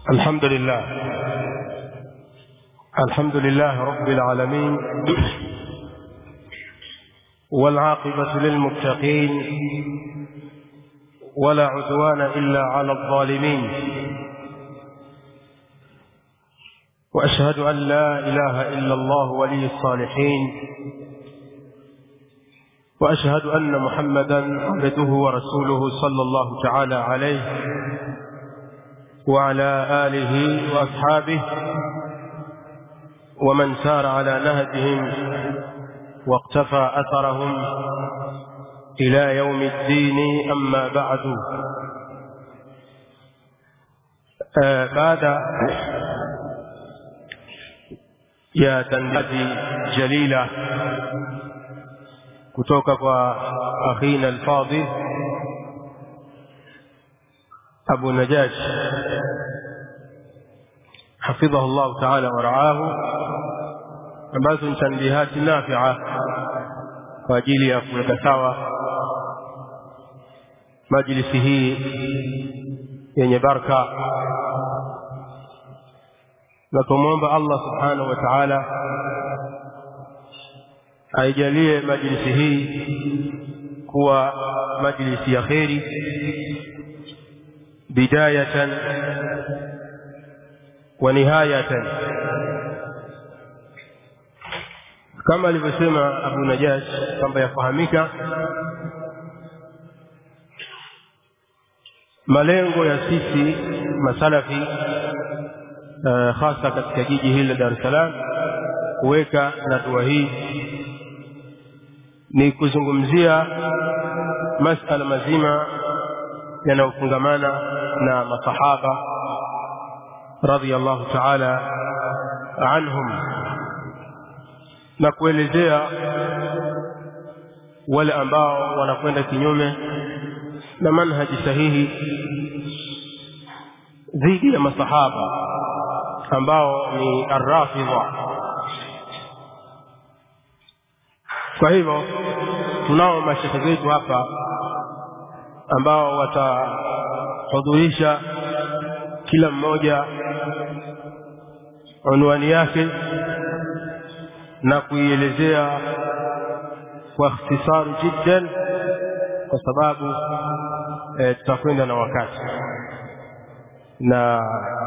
الحمد لله الحمد لله رب العالمين والعاقبة للمتقين ولا عدوان إلا على الظالمين وأشهد أن لا إله إلا الله ولي الصالحين وأشهد أن محمدا عبده ورسوله صلى الله تعالى عليه وعلى آله وأصحابه ومن سار على نهجهم واقتفى أثرهم إلى يوم الدين أما بعد آه بعد يا تنبذي جليلة kutoka kwa akhina alfadhil Abu Najash حفظه الله تعالى ورعاه ambazo ni tanbihati nafia kwa ajili ya kuweka sawa majlisi hii yenye baraka na tumwomba Allah subhanahu wa ta'ala aijalie majlisi hii kuwa majlisi ya kheri bidayatan wa nihayatan kama alivyosema Abu Najash kwamba yafahamika malengo ya sisi masalafi uh, hasa katika jiji hili la Dar es Salaam kuweka na dua hii ni kuzungumzia masala mazima yanayofungamana na masahaba radhiyallahu ta'ala anhum na kuelezea wale ambao wanakwenda kinyume na manhaji sahihi dhidi ya masahaba ambao ni arrafidha kwa hivyo tunao mashehe wetu hapa ambao watahudhurisha kila mmoja unwani yake na kuielezea kwa ikhtisaru jiddan kwa sababu e, tutakwenda na wakati na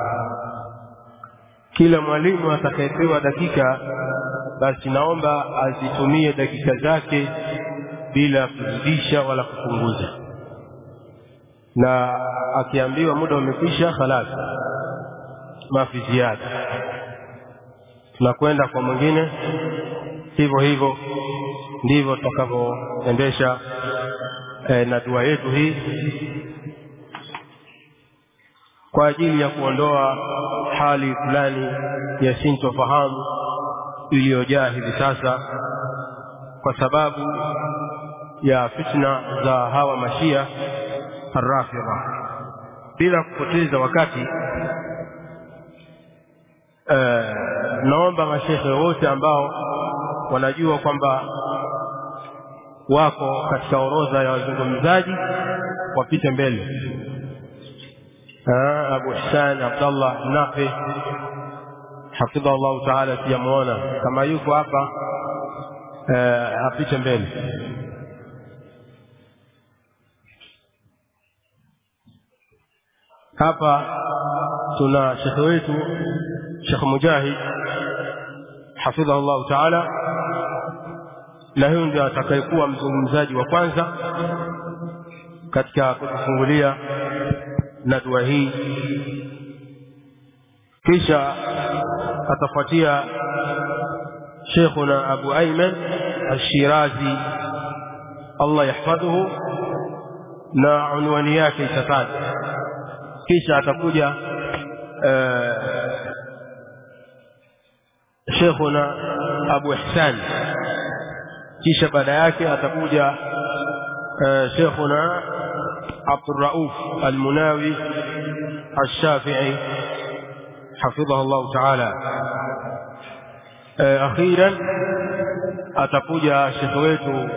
kila mwalimu atakayepewa dakika basi naomba azitumie dakika zake bila kuzidisha wala kupunguza na akiambiwa muda umekwisha khalas mafi ziada tunakwenda kwa mwingine hivyo hivyo ndivyo tutakavyoendesha e, na dua yetu hii kwa ajili ya kuondoa hali fulani ya sintofahamu iliyojaa hivi sasa kwa sababu ya fitna za hawa mashia arrafidha bila kupoteza wakati uh, naomba mashehe wote ambao wanajua kwamba wako katika orodha ya wazungumzaji wapite mbele uh, Abu Hussein Abdallah Nafi hafidha Allah taala sijamuona kama yuko hapa uh, apite mbele hapa tuna shekhe wetu Sheikh Mujahid hafidhahu Allah taala na huyo ndio atakayekuwa mzungumzaji wa kwanza katika kutufungulia na dua hii kisha atafuatia Sheikhuna Abu Ayman Al-Shirazi Allah yahfadhuhu na unwani yake itataja kisha atakuja Sheikhuna Abu Ihsan kisha baada yake atakuja Sheikhuna Abdul Rauf Al-Munawi Al-Shafi'i حفظه الله تعالى أخيرا atakuja shekhe wetu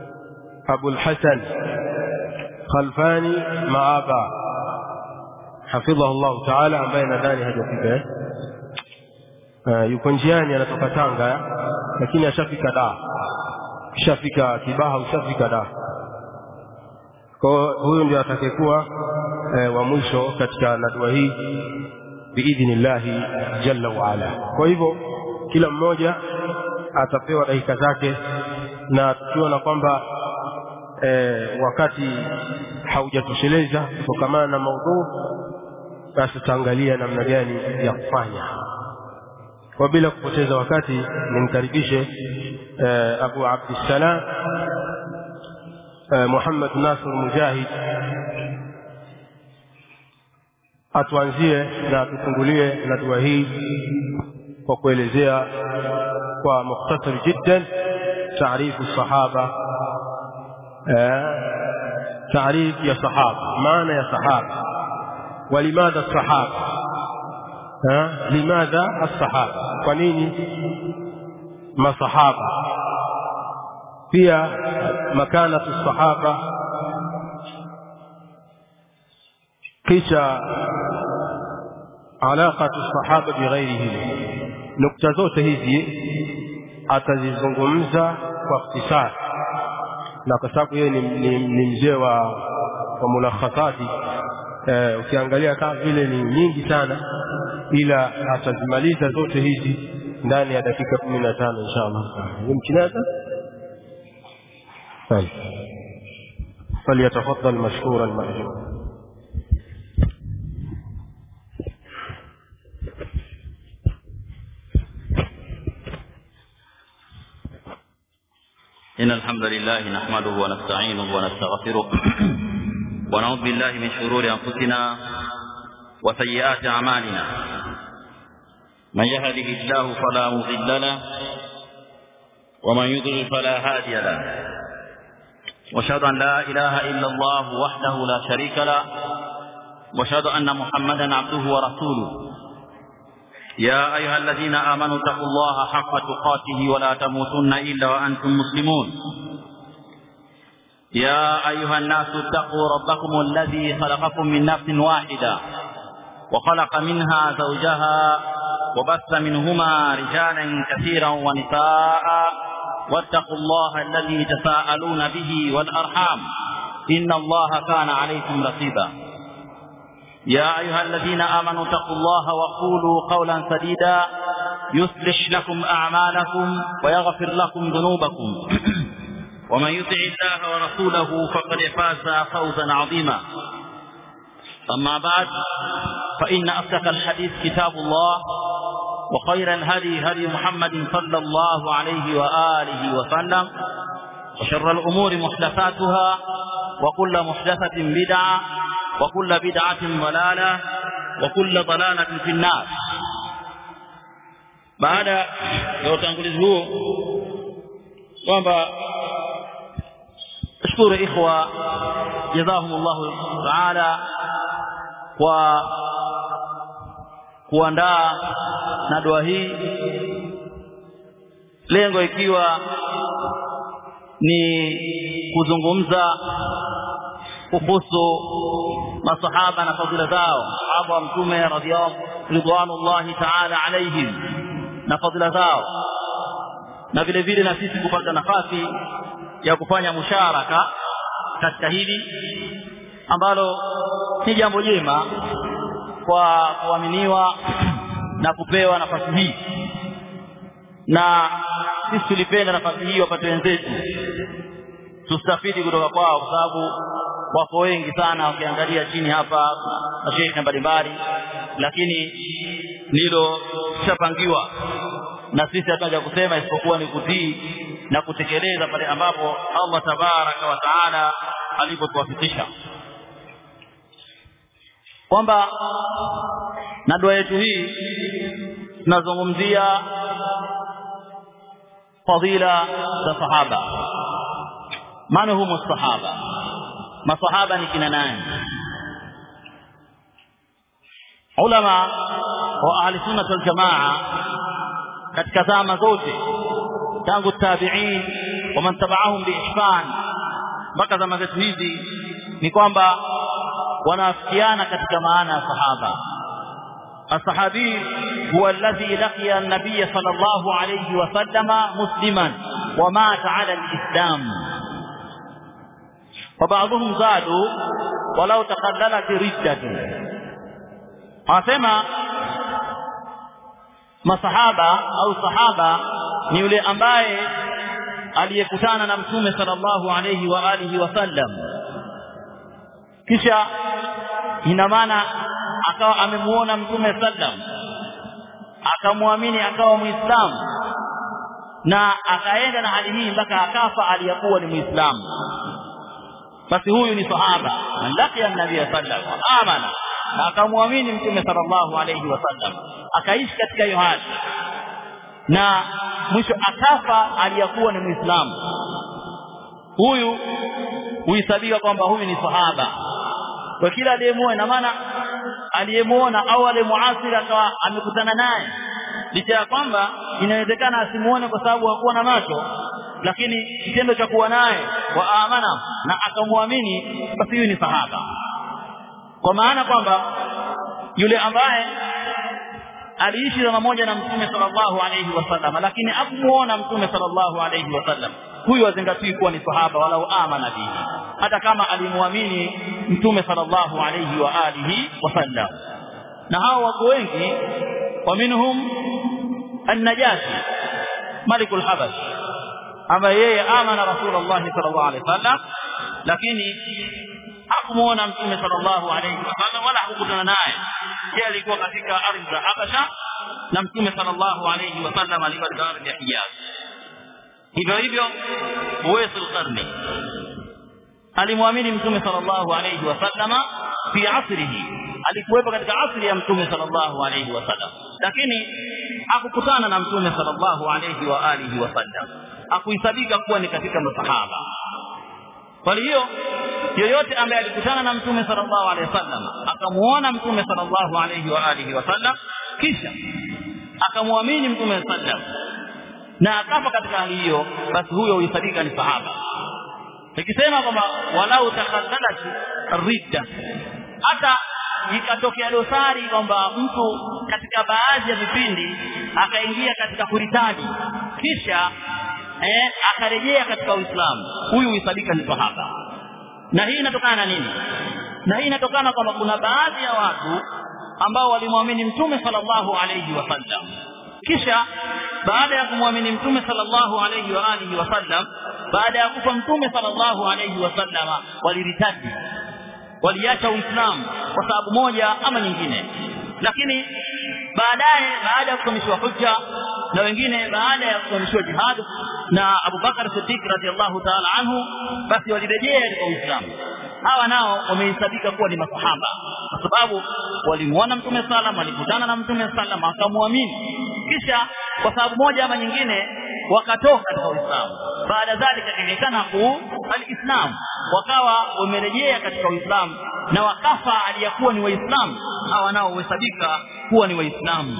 Abul Hasan Khalfani Maaba hafidhahu llahu taala ambaye nadhani hajafika eh? uh, yuko njiani anatoka tanga lakini ashafika da ushafika kibaha ushafika da kwa huyu ndio atakayekuwa eh, wa mwisho katika nadua hii biidhnillahi jalla waala kwa hivyo kila mmoja atapewa dakika zake na tukiona kwamba eh, wakati haujatosheleza kutokamana na maudhuu basi tutaangalia namna gani ya kufanya kwa bila kupoteza wakati nimkaribishe eh, abu abdissalam eh, muhammad nasr mujahid atuanzie na atufungulie na dua hii kwa kuelezea kwa mukhtasar jiddan taarifu sahaba taarif ya sahaba maana ya sahaba ولماذا الصحابة ها لماذا الصحابة kwanini masahaba pia makanatu sahaba kisha alaqatu sahaba bighairihim nukta zote hizi atazizungumza kwa ikhtisar na kwa sababu yeye ni, ni, ni mzee wa, wa mulakhasati eh, ukiangalia kama vile ni nyingi sana ila atazimaliza zote hizi ndani ya dakika kumi na tano insha allah يمكن هذا طيب فليتفضل مشكورا مأجورا إن الحمد لله نحمده ونستعينه ونستغفره ونعوذ بالله من شرور أنفسنا وسيئات أعمالنا من يهده الله فلا مضل له ومن يضلل فلا هادي له واشهد أن لا إله إلا الله وحده لا شريك له واشهد أن محمدا عبده ورسوله يا أيها الذين آمنوا اتقوا الله حق تقاته ولا تموتن إلا وأنتم مسلمون يا أيها الناس اتقوا ربكم الذي خلقكم من نفس واحدة وخلق منها زوجها وبث منهما رجالا كثيرا ونساء واتقوا الله الذي تساءلون به والأرحام إن الله كان عليكم رقيبا يا أيها الذين آمنوا اتقوا الله وقولوا قولا سديدا يصلح لكم أعمالكم ويغفر لكم ذنوبكم ومن يطع الله ورسوله فقد فاز فوزا عظيما أما بعد فإن أصدق الحديث كتاب الله وخير الهدي هدي محمد صلى الله عليه وآله وسلم وشر الأمور محدثاتها وكل محدثة بدعة وكل بدعة ضلالة وكل ضلالة في النار baada ya utangulizi huo kwamba shukuru ikhwa jazahumullahu taala kwa kuandaa na dua hii lengo ikiwa ni kuzungumza kuhusu masahaba na fadhila zao sahaba wa mtume ridwanullahi taala alaihim na fadhila zao na vile vile na sisi kupata nafasi ya kufanya musharaka katika hili ambalo ni jambo jema kwa kuaminiwa na kupewa nafasi hii na sisi tulipenda nafasi hii wapate wenzetu tustafidi kutoka kwao kwa sababu wako wengi sana wakiangalia chini hapa masheikh mbalimbali lakini ndilo tushapangiwa na sisi hatuja kusema isipokuwa ni kutii na kutekeleza pale ambapo Allah tabaraka wa taala alipotuwafikisha kwamba na dua yetu hii tunazungumzia fadhila za sahaba man humu sahaba masahaba ni kina nani ulama wa ahli sunna wal jamaa katika zama zote tangu tabi'in wa man tabi'ahum bi ihsan mpaka zama zetu hizi ni kwamba wanaafikiana katika maana ya sahaba الصحابي هو الذي لقي النبي صلى الله عليه وسلم مسلما ومات على الإسلام وبعضهم زادوا ولو تقللت ردة anasema masahaba au sahaba ni yule ambaye aliyekutana na mtume sallallahu alayhi wa alihi wasallam kisha ina maana akawa amemuona mtume sallam akamwamini akawa muislamu na akaenda na hali hii mpaka akafa aliyakuwa ni muislamu basi huyu ni sahaba man laqiya an-nabiy sallallahu amana na akamwamini mtume sallallahu alayhi wasallam akaishi katika hiyo hali na mwisho akafa aliyakuwa ni muislamu huyu huhesabiwa kwamba huyu ni sahaba kwa kila aliyemuona ina maana aliyemuona au aliyemuasiri akawa amekutana naye licha ya kwamba inawezekana asimuone kwa sababu hakuwa na macho lakini kitendo cha kuwa naye wa amana na akamwamini basi huyu ni sahaba kwa maana kwamba yule ambaye aliishi zama moja na mtume sallallahu alayhi wasallam lakini hakumuona mtume sallallahu alayhi wasallam huyu azingatiwi kuwa ni sahaba walau amana bihi hata kama alimwamini mtume sallallahu alayhi wa alihi wasallam na hao wako wengi wa minhum an-najashi malikul habash ambaye yeye amana rasulullah sallallahu alayhi wasallam lakini hakumuona mtume sallallahu alayhi wasallam wala hakukutana naye yeye alikuwa katika ardhi za Habasha na mtume sallallahu alayhi wasallam alikuwa katika ardhi ya Hijaz hivyo hivyo Uwais al-Qarni alimwamini mtume sallallahu alayhi wasallama fi asrihi alikuwepo katika asri ya mtume sallallahu alayhi wasallam lakini hakukutana na mtume sallallahu alayhi wa alihi wasallam hakuhesabika kuwa ni katika masahaba kwa hiyo yoyote ambaye alikutana na mtume sallallahu alaihi wasallam akamuona mtume sallallahu alaihi wa alihi wasallam kisha akamwamini mtume sallam na akafa katika hali hiyo basi huyo huhesabika ni sahaba nikisema kwamba walau takaddalat ridda hata ikatokea dosari kwamba mtu katika baadhi ya vipindi akaingia katika kuritadi kisha eh, akarejea katika Uislamu huyu huhesabika ni sahaba na hii inatokana na nini na hii inatokana kwamba kuna baadhi ya watu ambao walimwamini mtume sallallahu alayhi wasallam kisha baada ya kumwamini mtume sallallahu alayhi wa alihi wasallam baada ya kufa mtume sallallahu alayhi wasallam waliritadi waliacha uislamu kwa sababu moja ama nyingine lakini baadaye baada ya kukamishwa hujja na wengine baada ya kukamishwa jihad na Abu Bakar Siddiq radhiallahu ta'ala anhu basi walirejea katika Uislamu hawa nao wamehesabika kuwa ni masahaba kwa sababu walimuona mtume sallam walikutana na mtume sallam akamwamini kisha kwa sababu moja ama nyingine wakatoka katika Uislamu baada dhalika ikaonekana ku alislam wakawa wamerejea katika Uislamu na wakafa aliyakuwa ni waislamu hawa nao huhesabika kuwa ni waislamu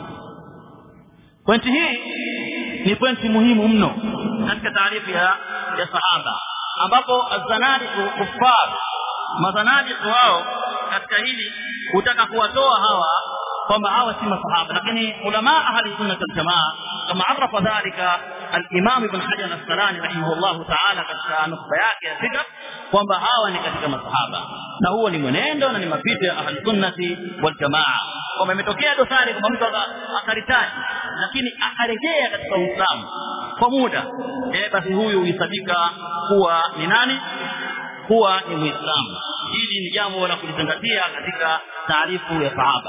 pointi hii ni pointi muhimu mno katika taarifa ya, ya sahaba ambapo azanadi kuffar mazanadi wao katika hili hutaka kuwatoa hawa kwamba hawa si masahaba lakini ulama ahli sunna wal jamaa kama arafa dhalika al-imam ibn hajar al-asqalani rahimahullah ta'ala katika nukta yake ya sita kwamba hawa ni katika masahaba na huo ni mwenendo na ni mapito ya ahli sunnati wal jamaa kwamba imetokea dosari kwamba mtu akaritaji lakini akarejea katika uislamu kwa muda eh basi huyu huhesabika kuwa ni nani kuwa ni muislamu hili ni jambo la kulizingatia katika taarifu ya sahaba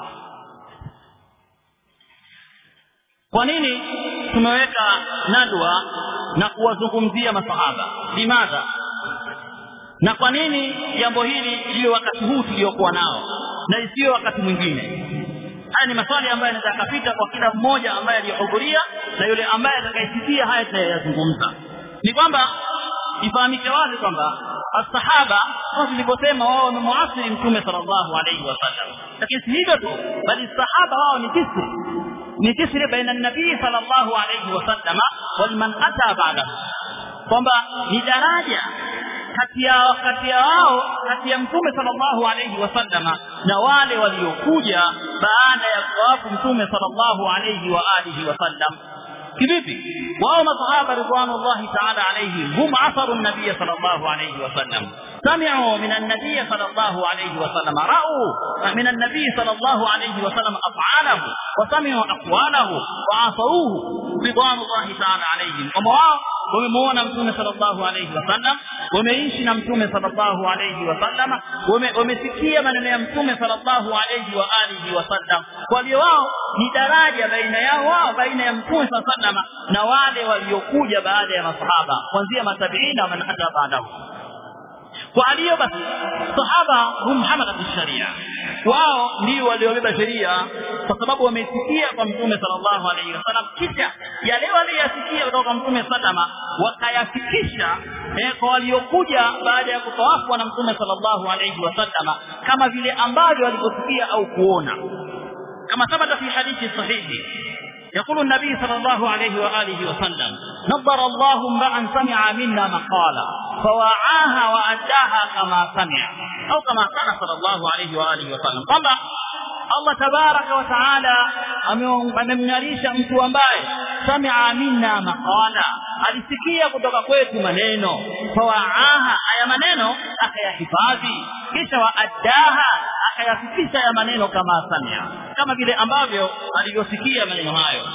kwa nini tumeweka nadwa na kuwazungumzia masahaba limadha na kwa nini jambo hili liwe wakati huu tuliokuwa nao na isiyo wakati mwingine haya ni maswali ambayo yanaweza kupita kwa kila mmoja ambaye aliyehudhuria na yule ambaye atakayesikia haya tunayozungumza ni kwamba ifahamike wazi kwamba asahaba kama tulivyosema wao wamemuasiri mtume sallallahu alaihi wasallam lakini si hivyo tu bali sahaba wao ni jisri ni jisri baina nabii sallallahu alaihi wasallam wal man ata ba'dahu kwamba ni daraja kati ya kati ya wao kati ya mtume sallallahu alayhi wasallama na wale waliokuja baada ya kuwafu mtume sallallahu alayhi wa alihi wasallam kivipi wao masahaba ridwanullahi ta'ala alayhim hum asaru nabiy sallallahu alayhi wasallam سمعوا من النبي صلى الله عليه وسلم رأوا من النبي صلى الله عليه وسلم أفعاله وسمعوا أقواله وعصروه رضوان الله تعالى عليهم ومواو wamemuona mtume sallallahu alayhi wasallam wameishi na mtume sallallahu alayhi wasallam wamesikia maneno ya mtume sallallahu alayhi wa alihi wasallam kwa hiyo wao ni daraja baina yao wao baina ya mtume sallallahu na wale waliokuja baada ya masahaba kuanzia matabiina na man ata baadahu kwa aliyo basi sahaba hum hamalat sharia wao ndio waliobeba sheria kwa sababu wamesikia kwa mtume sallallahu alaihi wasallam kisha yale waliyasikia kutoka kwa mtume sallama wakayafikisha eh, kwa waliokuja baada ya kutawafwa na mtume sallallahu alaihi wasallama kama vile ambavyo walivyosikia au kuona kama thabata fi hadithi sahihi يقول النبي صلى الله عليه وآله وسلم نظر الله امرأ سمع منا مقالا فوعاها وأداها كما سمع أو كما كان صلى الله عليه وآله وسلم طبعا Allah tabaraka wa taala amemng'arisha mtu ambaye samia minna maqala alisikia kutoka kwetu maneno fawaaha haya maneno akayahifadhi kisha waaddaha akayafikisha ya maneno kama samia kama vile ambavyo alivyosikia maneno hayo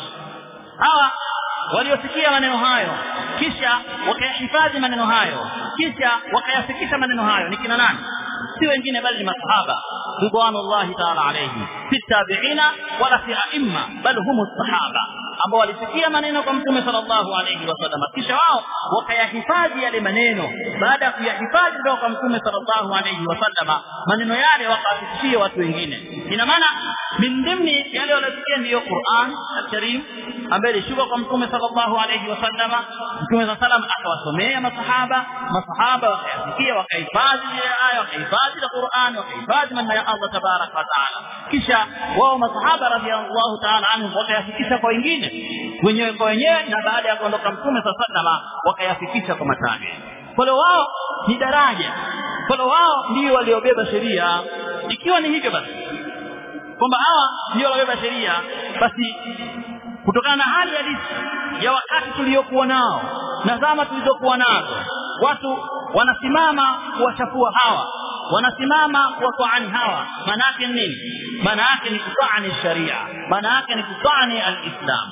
hawa waliosikia maneno hayo kisha wakayahifadhi maneno hayo kisha wakayafikisha maneno hayo ni kina nani si wengine bali ni masahaba ridwanullahi ta'ala alayhi si tabi'ina wala si aimma bal hum sahaba ambao walisikia maneno kwa mtume sallallahu alayhi wasallam kisha wao wakayahifadhi yale maneno baada ya kuyahifadhi kutoka kwa mtume sallallahu alayhi wasallam maneno yale wakawafikishia watu wengine ina maana min dhimni yale waliosikia ndiyo Qur'an al-Karim ambaye ilishuka kwa mtume sallallahu alayhi wasallam mtume sallallahu alayhi akawasomea masahaba masahaba wakayasikia wakahifadhi ile aya wakahifadhi ile Qur'an wakahifadhi maneno ya Allah tabarak wa taala kisha wao masahaba radhiallahu ta'ala anhum wakayafikisha kwa wengine wenyewe kwa wenyewe na baada ya kuondoka mtume sallallahu wakayafikisha kwa matabi kwa wao ni daraja kwa wao ndio waliobeba sheria ikiwa ni hivyo basi kwamba hawa ndio waliobeba sheria basi kutokana na hali halisi ya wakati tuliokuwa nao na zama tulizokuwa nazo watu wanasimama kuwachafua hawa wanasimama kuwataani hawa maana yake nini maana yake ni kutaani sharia maana yake ni kutaani alislam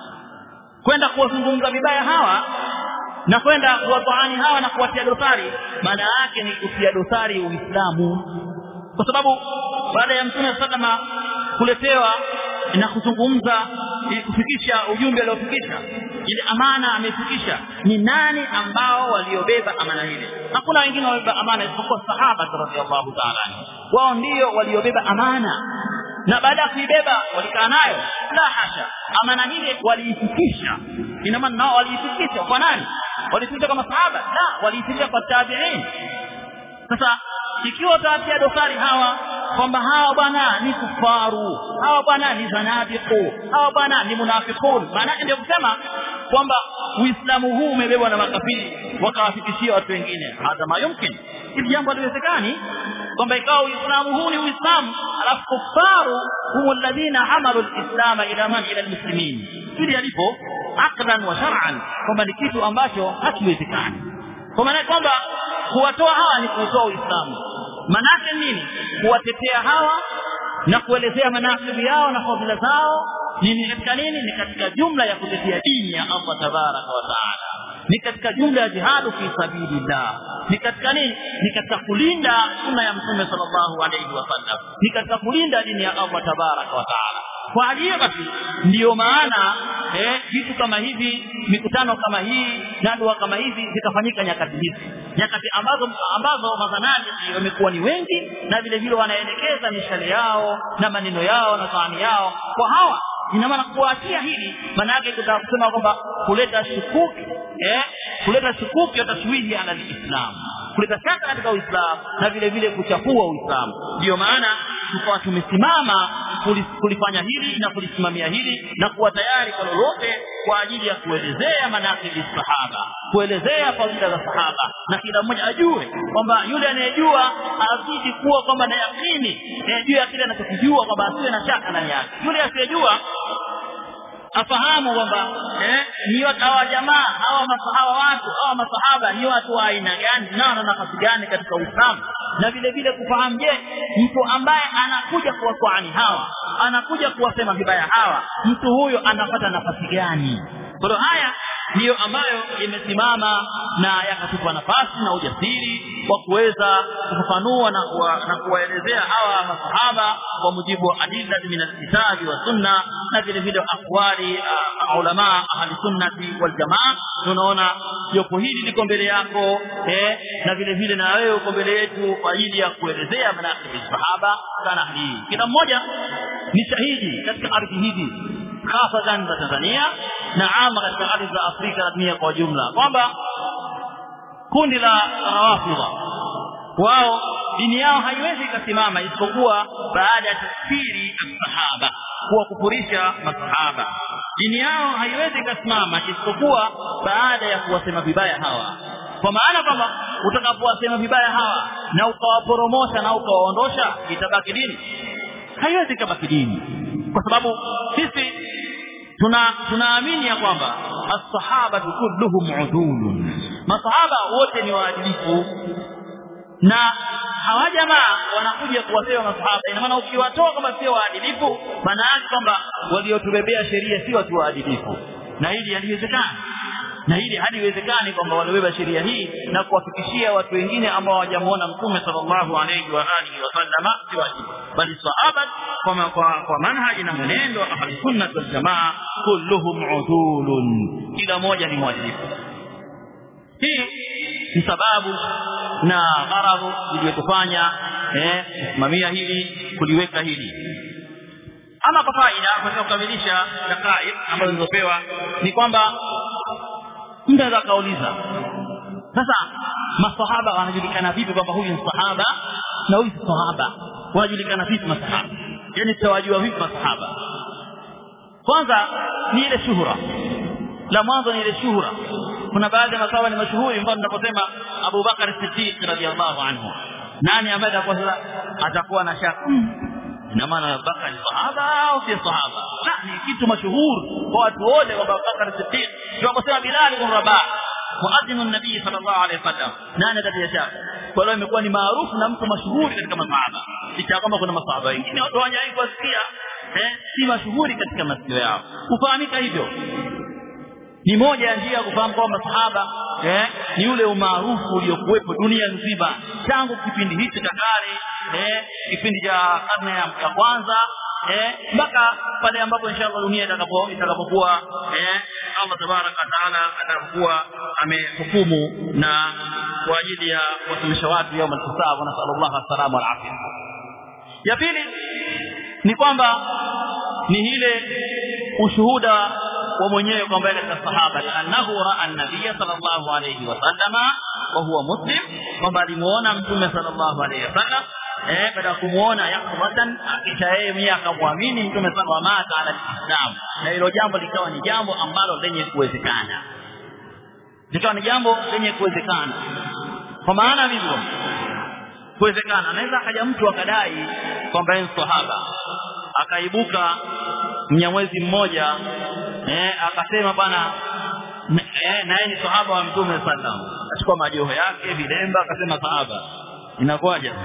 kwenda kuwazungumza vibaya hawa na kwenda kuwataani hawa na kuwatia dosari maana yake ni kutia dosari uislamu kwa sababu baada ya mtume sallama kuletewa na kuzungumza kufikisha ujumbe aliofikisha ile amana amefikisha ni nani ambao waliobeba amana ile hakuna wengine waliobeba amana isipokuwa sahaba radhiallahu ta'ala wao ndio waliobeba amana na baada ya kuibeba walikaa nayo la hasha amana ile waliifikisha ina maana nao waliifikisha kwa nani walifikisha kwa masahaba la waliifikisha kwa tabi'in sasa ikiwa utawatia dosari hawa kwamba hawa bwana ni kufaru hawa bwana ni zanabiqu hawa bwana ni munafiqun maana ndio kusema kwamba uislamu huu umebebwa na makafiri wakawafikishia watu wengine hata mayumkin hili jambo haliwezekani kwamba ikawa uislamu huu ni uislamu alafu kufaru hum alladhina hamalu alislam ila man ila almuslimin hili alipo aqdan wa shar'an kwamba ni kitu ambacho hakiwezekani kwa maana kwamba kuwatoa hawa ni kuutoa uislamu manake nini kuwatetea hawa na kuelezea manasibi yao na fadhila zao ni katika nini ni katika jumla ya kutetea dini ya Allah tabaraka wa taala ni katika jumla ya jihadu fi sabilillah ni katika nini ni katika kulinda sunna ya mtume sallallahu alayhi wasallam ni katika kulinda dini ya Allah tabaraka wa taala kwa hiyo basi ndiyo maana eh vitu kama hivi mikutano kama hii na dua kama hizi zikafanyika nyakati hizi nyakati ambazo ambazo mazanadi wamekuwa ni wengi na vile vile wanaelekeza mishale yao na maneno yao na fahamu yao kwa hawa ina maana kuachia hili maana yake kutaka kusema kwamba kuleta shukuki eh kuleta shukuki ya tashwihi ala alislam kuleta shaka katika uislamu na vile vile kuchafua uislamu ndio maana tukawa tumesimama kulifanya hili na kulisimamia hili na kuwa tayari kwa lolote kwa ajili ya kuelezea manakibi sahaba kuelezea fadhila za sahaba na kila mmoja ajue kwamba yule anayejua azidi kuwa kwamba na yakini juu ya kile anachokijua kwamba asiwe na shaka ndani yake yule asiyejua afahamu kwamba eh, ni watu hawa jamaa hawa hawa watu hawa masahaba ni watu wa aina gani na wana nafasi gani katika Uislamu na vile vile kufahamu je mtu ambaye anakuja kuwakwani hawa anakuja kuwasema vibaya hawa mtu huyo anapata nafasi gani kwa haya ndiyo ambayo imesimama na yakatupa nafasi na ujasiri wa kuweza kufafanua na kuwa, na kuwaelezea hawa masahaba kwa mujibu wa adilla min alkitabi wa sunna na vile vile akwali uh, ulama ahli sunnati wal jamaa tunaona jopo hili liko mbele yako eh, na vile vile na wewe uko mbele yetu kwa ajili ya kuelezea manaqib sahaba kana hii kila mmoja ni shahidi katika ardhi hizi hasatan za Tanzania na ama katika ardhi za Afrika na dunia kwa jumla kwamba kundi la rawafidha wao dini yao haiwezi ikasimama isipokuwa baada ya tafsiri sahaba kuwa kufurisha masahaba dini yao haiwezi ikasimama isipokuwa baada ya kuwasema vibaya hawa kwa maana kwamba utakapowasema vibaya hawa na ukawaporomosha na ukawaondosha itabaki dini haiwezi ikabaki dini kwa sababu sisi tuna tunaamini ya kwamba as-sahaba kulluhum udulun masahaba wote ni waadilifu na hawa jamaa wanakuja kuwasema masahaba ina maana ukiwatoa kama sio waadilifu maana yake kwamba waliotubebea sheria si watu waadilifu na hili haliwezekani na hili haliwezekani kwamba walibeba sheria hii na kuwafikishia watu wengine ambao hawajamuona mtume sallallahu alayhi wa alihi wasallama si wajibu bali sahaba kwa, kwa, kwa manhaji na mwenendo wa ahli sunna wal jamaa kulluhum udulun kila moja ni mwadilifu hii ni sababu na gharadhu iliyotufanya eh kusimamia hili kuliweka hili ama kwa faida katika kukamilisha dakaik ambazo zilizopewa ni kwamba mtu anaweza kauliza sasa masahaba wanajulikana vipi kwamba huyu ni sahaba na huyu si sahaba wanajulikana vipi masahaba yani tutawajua vipi masahaba kwanza ni ile shuhura la mwanzo ni ile shuhura kuna baadhi ya masahaba ni mashuhuri mfano tunaposema Abu Bakar Siddiq radhiallahu anhu nani ambaye atakuwa sasa atakuwa na shaka ina maana Abu Bakar ni sahaba au si sahaba la ni kitu mashuhuri kwa watu wote kwamba Abu Bakar Siddiq tunaposema Bilal ibn Rabah muadhin an-nabii sallallahu alaihi wasallam nani atatia shaka kwa hiyo imekuwa ni maarufu na mtu mashuhuri katika masahaba licha kwamba kuna masahaba wengine watu hawajawahi kusikia eh si mashuhuri katika masikio yao kufahamika hivyo ni moja ya njia ya kufahamu kwamba masahaba eh, ni ule umaarufu uliokuwepo dunia nzima tangu kipindi hichi cha kale eh, kipindi cha karne ya kwanza eh, mpaka pale ambapo inshallah dunia itakapo itakapokuwa eh, Allah tabaraka taala atakapokuwa amehukumu na kwa ajili ya kuwatumisha watu yaum al-hisab na sallallahu alaihi wal afia ya pili ni kwamba ni ile ushuhuda wa mwenyewe kwamba ile sahaba annahu raa an-nabiy sallallahu alayhi wasallama wa huwa muslim kwamba alimuona mtume sallallahu alayhi wasallam eh baada ya kumuona yakubatan kisha yeye mwenyewe akamwamini mtume sallallahu alayhi wasallam ala islam na hilo jambo likawa ni jambo ambalo lenye kuwezekana likawa ni jambo lenye kuwezekana kwa maana hivyo kuwezekana anaweza akaja mtu akadai kwamba yeye sahaba akaibuka mnyamwezi mmoja eh akasema bwana eh naye ni sahaba wa mtume sallam achukua majoho yake vilemba akasema sahaba inakuwaje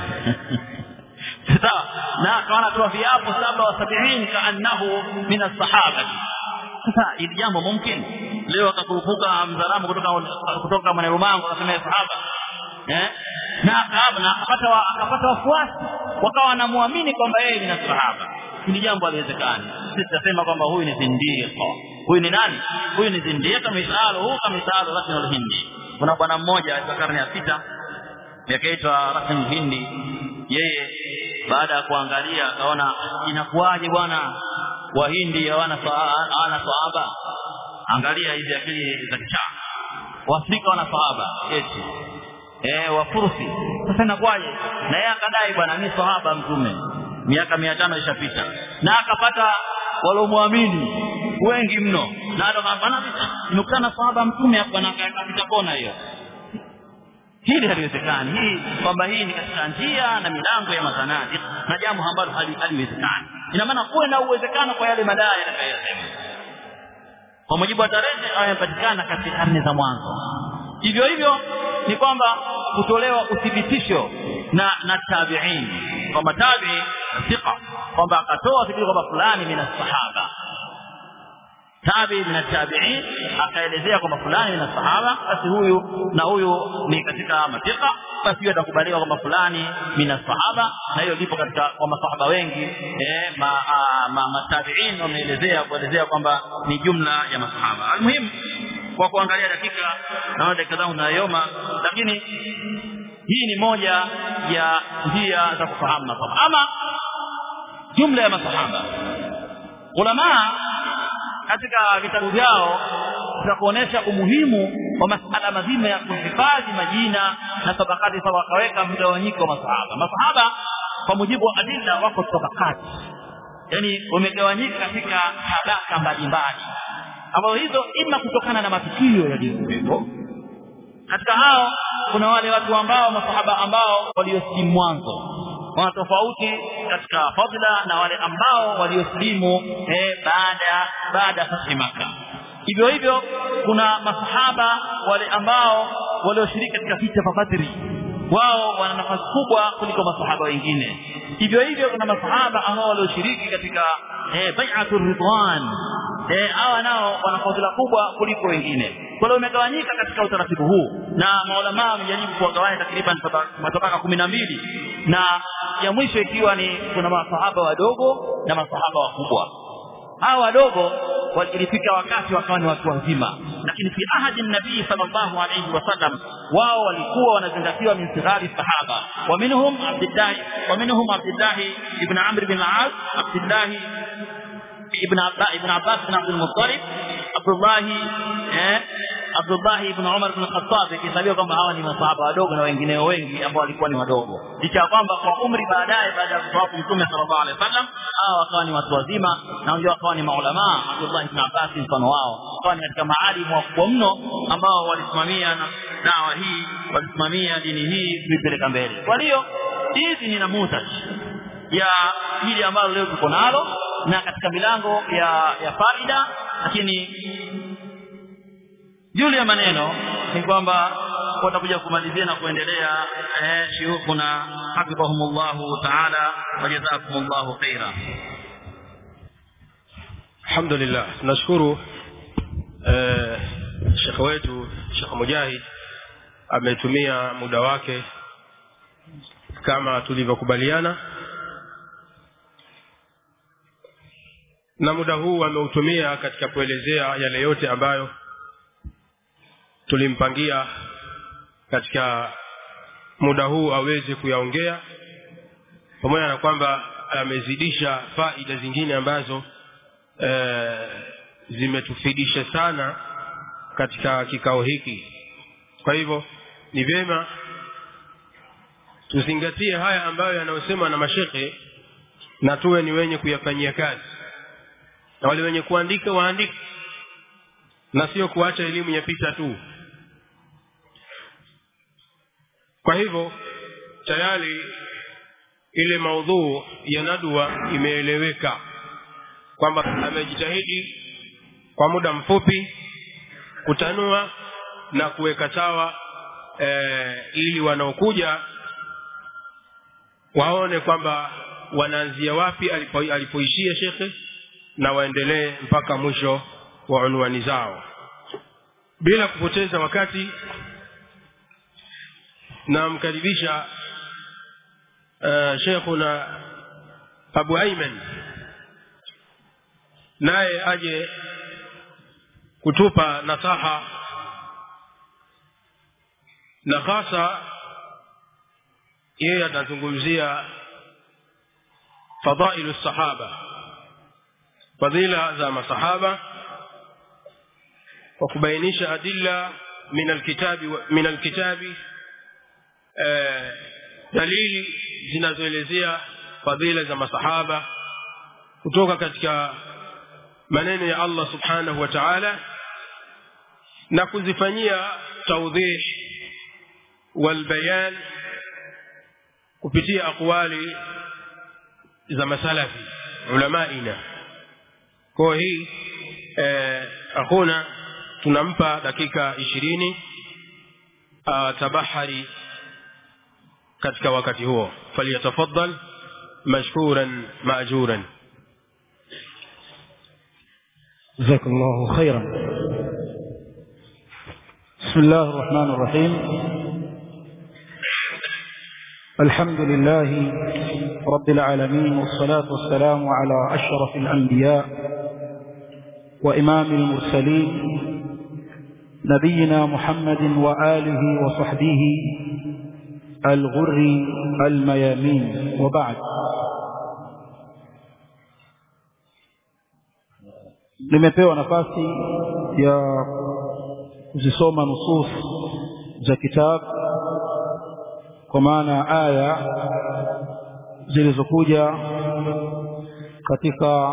sawa na akawa anatoa viapo saba wa sabiini kaannahu min as-sahaba sasa ili jambo mumkin leo akakurupuka mzalamu kutoka kutoka mwanerumango akasema sahaba eh na akaba na akapata akapata wafuasi wakawa wanamwamini kwamba yeye ni sahaba hili jambo haliwezekani sisi tutasema kwamba huyu ni zindiqa huyu ni nani huyu ni zindiqa misalo huu kama misalo rasmi al-hindi kuna bwana mmoja katika karne ya sita yakaitwa rasmi hindi yeye baada ya kuangalia akaona inakuwaje bwana wahindi hawana hawana sahaba angalia hizi akili za kichaa waafrika wana sahaba eti eh wafursi sasa inakuwaje na yeye akadai bwana ni sahaba mtume miaka mia tano ishapita na akapata waliomwamini wengi mno na hata bana nimekutana na sahaba mtume hapa na akapita kona hiyo hili haliwezekani hii kwamba hii ni katika njia na milango ya mazanadi na jambo ambalo haliwezekani ina maana kuwe na uwezekano kwa yale madai yatakayosema kwa mujibu wa tarehe yamepatikana katika karne za mwanzo hivyo hivyo ni kwamba kutolewa uthibitisho na na tabi'in kwamba tabi'i thiqa kwamba akatoa thibitisho kwamba fulani min sahaba tabi min tabi'in akaelezea kwamba fulani min sahaba basi huyu na huyu ni katika matika basi hiyo atakubaliwa kwamba fulani min sahaba na hiyo lipo katika kwa masahaba wengi eh ma, ma, matabi'in wameelezea kuelezea kwamba ni jumla ya masahaba almuhimu kwa kuangalia dakika naona dakika zangu zinayoma lakini hii ni moja ya njia za kufahamu masahaba ama jumla ya masahaba ulama katika vitabu vyao za kuonesha umuhimu wa masala mazima ya kuhifadhi majina na tabakati sawa wakaweka mgawanyiko wa masahaba masahaba kwa mujibu wa adilla wako tabakati yani wamegawanyika katika tabaka mbalimbali ambazo hizo ima kutokana na matukio yaliyokuwepo katika hao kuna wale watu ambao masahaba ambao waliosilimu mwanzo wana tofauti katika fadla na wale ambao waliosilimu eh, baada baada ya fathi maka hivyo hivyo kuna masahaba wale ambao walioshiriki katika vita vya Badri wao wana nafasi kubwa kuliko masahaba wengine hivyo hivyo kuna masahaba ambao walioshiriki katika eh, bai'atul ridwan eh hawa nao wana fadhila kubwa kuliko wengine kwa hiyo umegawanyika katika utaratibu huu na maulama wamejaribu kuwagawanya takriban matabaka kumi na mbili na ya mwisho ikiwa ni kuna masahaba wadogo na masahaba wakubwa hawa wadogo walifika wakati wakawa ni watu wazima lakini fi ahadi nabii sallallahu alayhi wasallam wao walikuwa wanazingatiwa min sighari sahaba wa minhum abdullah wa minhum abdullah ibn amr bin al-as abdullah ibn abbas ibn abbas bin abdul muttalib abdullah eh Abdullah ibn Umar ibn Khattab ikihesabiwa kwamba hawa ni masahaba wadogo na wengineo wengi ambao walikuwa ni wadogo licha kwamba kwa umri baadaye baada ya kutoka Mtume sallallahu alaihi wasallam hawa wakawa ni watu wazima na wengine wakawa ni maulama Abdullah ibn Abbas mfano wao wakawa ni katika maalimu wakubwa mno ambao walisimamia na dawa hii walisimamia dini hii kuipeleka mbele kwa hiyo hizi ni namuzaj ya hili ambalo leo tuko nalo na katika milango ya ya faida lakini juu ya maneno ni kwamba watakuja kumalizia na kuendelea eh shuyukhuna hafidhahumullahu ta'ala wa jazakumullahu khaira alhamdulillah tunashukuru eh shekhe wetu Sheikh Mujahid ametumia muda wake kama tulivyokubaliana na muda huu ameutumia katika kuelezea yale yote ambayo tulimpangia katika muda huu aweze kuyaongea pamoja na kwamba amezidisha faida zingine ambazo e, zimetufidisha sana katika kikao hiki kwa hivyo ni vyema tuzingatie haya ambayo yanayosema na mashekhe na tuwe ni wenye kuyafanyia kazi na wale wenye kuandika waandike na sio kuacha elimu yapita tu kwa hivyo tayari ile maudhuu ya nadwa imeeleweka kwamba amejitahidi kwa muda mfupi kutanua na kuweka sawa e, ili wanaokuja waone kwamba wanaanzia wapi alipo, alipoishia shekhe na waendelee mpaka mwisho wa unwani zao bila kupoteza wakati namkaribisha uh, shekhuna abu aiman naye aje kutupa nasaha na hasa yeye atazungumzia fadailu sahaba fadhila za masahaba kwa kubainisha adilla min alkitabi min alkitabi dalili zinazoelezea fadhila za masahaba kutoka katika maneno ya Allah subhanahu wa ta'ala na kuzifanyia tawdih walbayan kupitia aqwali za masalafi ulamaina kwa hii eh, akhuna tunampa dakika ishirini tabahari katika wakati huo falyatafaddal mashkuran maajuran جزاك الله خيرا بسم الله الرحمن الرحيم الحمد لله رب العالمين والصلاة والسلام على أشرف الأنبياء وإمام المرسلين نبينا محمد وآله وصحبه الغر الميامين وبعد nimepewa nafasi ya kuzisoma nusus za kitabu kwa maana aya zilizokuja katika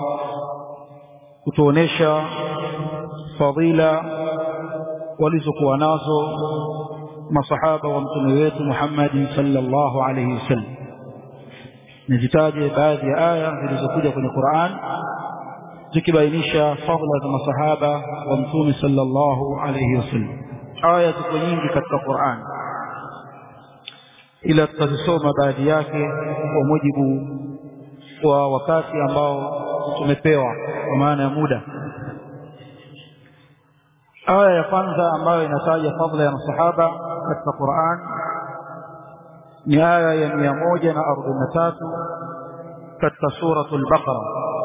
kutuonesha fadhila walizokuwa nazo masahaba wa mtume wetu Muhammad sallallahu alayhi wasallam nizitaje baadhi ya aya zilizokuja kwenye Qur'an zikibainisha fadhila za masahaba wa mtume sallallahu alayhi wasallam aya ziko nyingi katika Qur'an ila tutazisoma baadhi yake kwa mujibu wa wakati ambao tumepewa kwa maana ya muda aya ya kwanza ambayo inataja fadhila ya masahaba katika Qur'an ni aya ya 143 katika suratul Baqara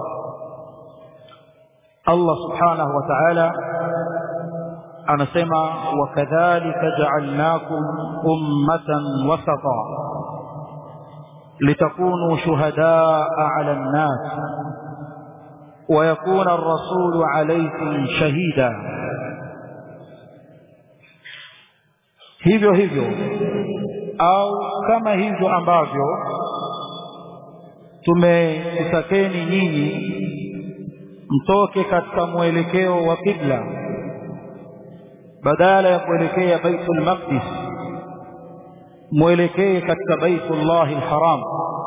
Allah subhanahu wa ta'ala anasema wakadhalika ja'alnakum ummatan wasata litakunu shuhadaa 'ala an-nas wa yakuna ar-rasulu 'alaykum shahida hivyo hivyo au kama hivyo ambavyo tumekutakeni nyinyi mtoke katika mwelekeo wa kibla badala ya kuelekea baitul maqdis mwelekee katika baitullahi alharam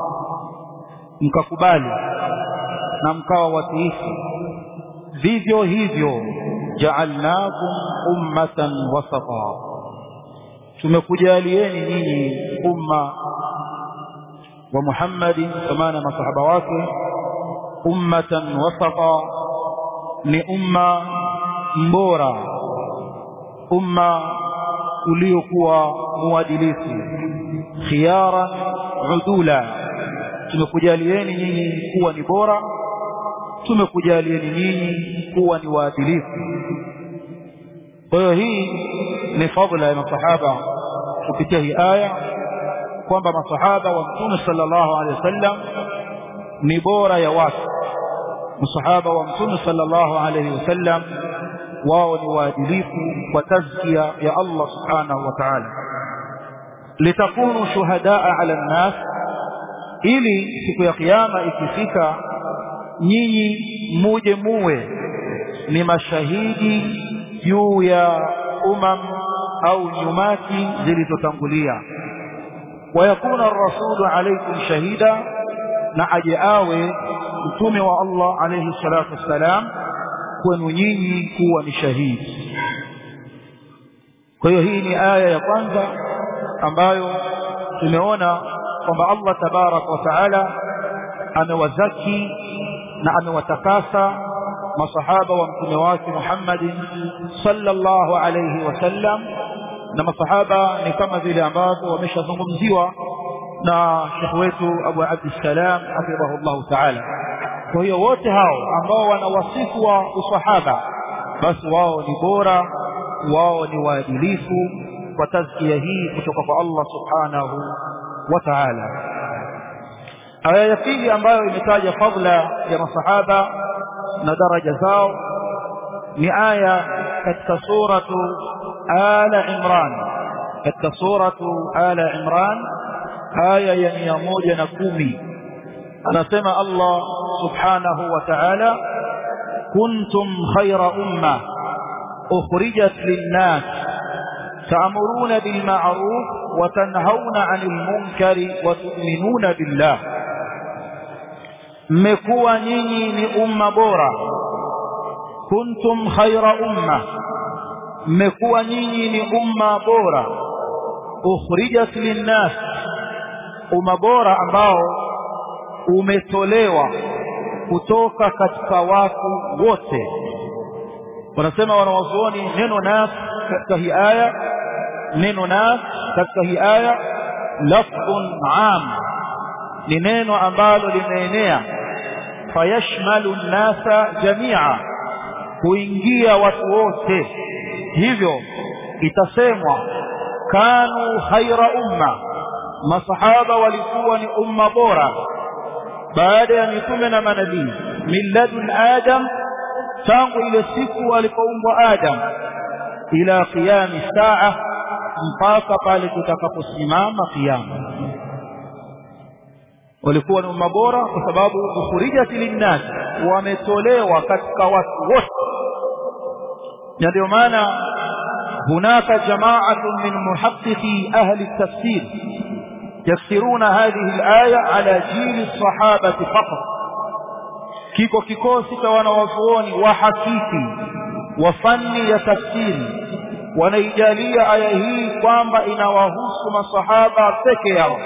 mkakubali na mkawa watiifu vivyo hivyo ja'alnakum ummatan wasata tumekujalieni nyinyi umma wa Muhammadin kwa maana masahaba wake ummatan wasata ni umma mbora umma uliokuwa muadilifu khiyaran udula tumekujalieni nyinyi kuwa ni bora tumekujalieni nyinyi kuwa ni waadilifu kwa hiyo hii ni fadhila ya masahaba kupitia hii aya kwamba masahaba wa mtume sallallahu alaihi wasallam ni bora ya watu masahaba wa mtume sallallahu alaihi wasallam wao ni waadilifu kwa tazkia ya Allah subhanahu wa ta'ala litakunu shuhadaa ala nnas ili siku ya kiyama ikifika nyinyi muje muwe ni mashahidi juu ya umam au nyumati zilizotangulia wayakuna ar-rasulu alaykum shahida na aje awe mtume wa Allah alayhi salatu wassalam kwenu nyinyi kuwa ni shahidi kwa hiyo hii ni aya ya kwanza ambayo tumeona kwamba Allah tabarak wa taala amewazaki na amewatakasa masahaba wa mtume wake Muhammad sallallahu alayhi wasallam na masahaba ni kama vile ambavyo wameshazungumziwa na Sheikh wetu Abu Abdissalam hafidhahullah ta'ala kwa hiyo wote hao ambao wana wasifu wa usahaba basi wao ni bora wao ni waadilifu kwa tazkia hii kutoka kwa Allah subhanahu wa ta'ala aya ya pili ambayo imetaja fadla ya masahaba na daraja zao ni aya katika suratu ala imran katika suratu ala imran aya ya mia moja na kumi anasema Allah subhanahu wa ta'ala kuntum khayra umma ukhrijat lin-nas ta'muruna bil ma'ruf wa tanhauna 'anil munkari wa tu'minuna billah mmekuwa nyinyi ni umma bora kuntum khayra umma mmekuwa nyinyi ni umma bora ukhrijat lin-nas umma bora ambao umetolewa kutoka katika watu wote wanasema wanawazuoni neno nas katika hii aya neno nas katika hii aya lafdhun am ni neno ambalo limeenea fayashmalu nnasa jamia kuingia watu wote hivyo itasemwa kanu khaira umma masahaba walikuwa ni umma bora baada ya mitume na manabii milladun adam tangu ile siku alipoumbwa adam ila qiyami saa mpaka pale tutakaposimama kiyama walikuwa ni umma bora kwa sababu ukhrijat linnas wametolewa katika watu wote na ndio maana hunaka jamaatun min muhaqqiqi ahli at-tafsir يفسرون هذه الآية على جيل الصحابة فقط kiko kikosi cha wanawazuoni wa hakiki wa fani ya tafsiri wanaijalia aya hii kwamba inawahusu masahaba peke yao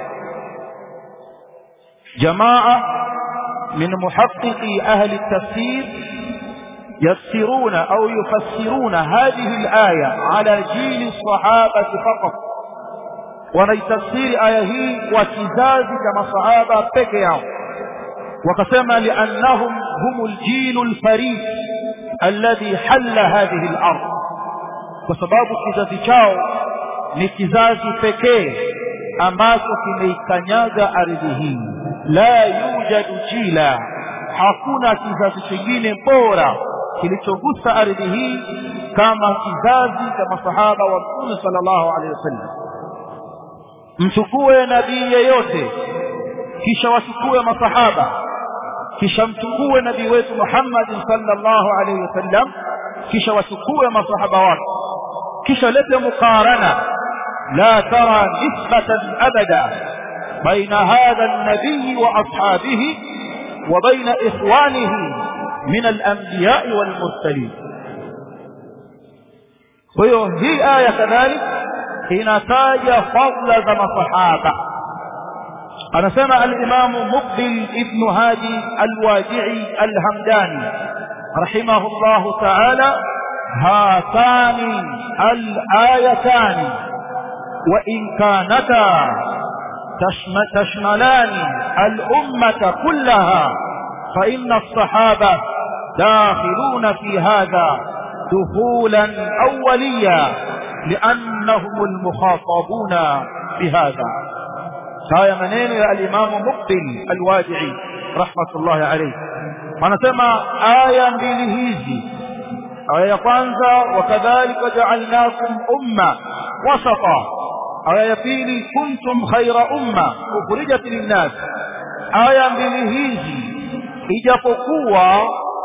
jamaa min muhaqqiqi ahli tafsir yafsiruna au yufassiruna hadhihi alaya ala jili sahabati faqat wanaitafsiri aya hii kwa kizazi cha masahaba peke yao wakasema liannahum humul jilul farid alladhi halla hadhihi al-ard kwa sababu kizazi chao ni kizazi pekee ambacho kimeikanyaga ardhi hii la yujadu jila hakuna kizazi kingine bora kilichogusa ardhi hii kama kizazi cha masahaba wa Mtume sallallahu alaihi wasallam mchukue nabii yeyote kisha wachukue masahaba kisha mchukue nabii wetu Muhammad sallallahu alaihi wasallam kisha wachukue masahaba wake kisha lete muqarana la tara nisbatan abada baina hadha an-nabii wa ashabihi wa baina ikhwanihi min al-anbiya wal-mursalin kwa hiyo hii aya kadhalika inataja fadla za masahaba anasema al-Imam Muqbil ibn Hadi al-Wadi'i al-Hamdani rahimahullah ta'ala hatani al-ayatani wa in kanata تشملان الأمة كلها فإن الصحابة داخلون في هذا دخولا أوليا لأنهم المخاطبون بهذا هاي منين يا الإمام مقبل الوادعي رحمة الله عليه ونسمى آية بلهيزي آية kwanza وكذلك جعلناكم أمة وسطا aya ya pili kuntum khaira umma ukhrijat linnas aya mbili hizi ijapokuwa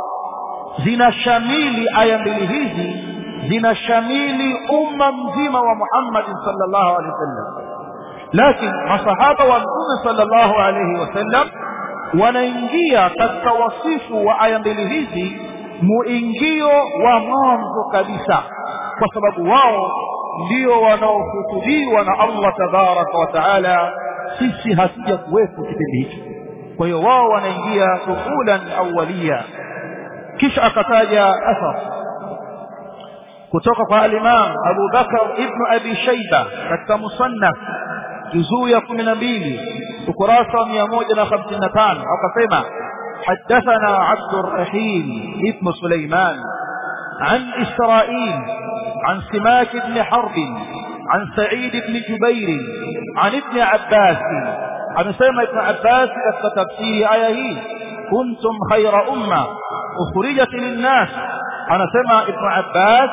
zinashamili aya mbili hizi zinashamili umma mzima wa Muhammad sallallahu alaihi wasallam lakini masahaba wa mtume sallallahu alaihi wasallam wanaingia katika wasifu wa aya mbili hizi muingio wa mwanzo kabisa kwa sababu wao ndio wanaohutubiwa na Allah tabaraka wa taala sisi hatuja kuwepo kipindi hicho kwa hiyo wao wanaingia dukulan awalia kisha akataja athar kutoka kwa al-Imam Abu Bakar ibn Abi Shayba katika musannaf juzuu ya 12 ukurasa wa 155 akasema حدثنا عبد الرحيم ابن سليمان عن إسرائيل عن سماك بن حرب عن سعيد بن جبير عن ابن عباس عن سيما ابن عباس كتفسير آيه كنتم خير أمة أخرجت للناس عن سيما ابن عباس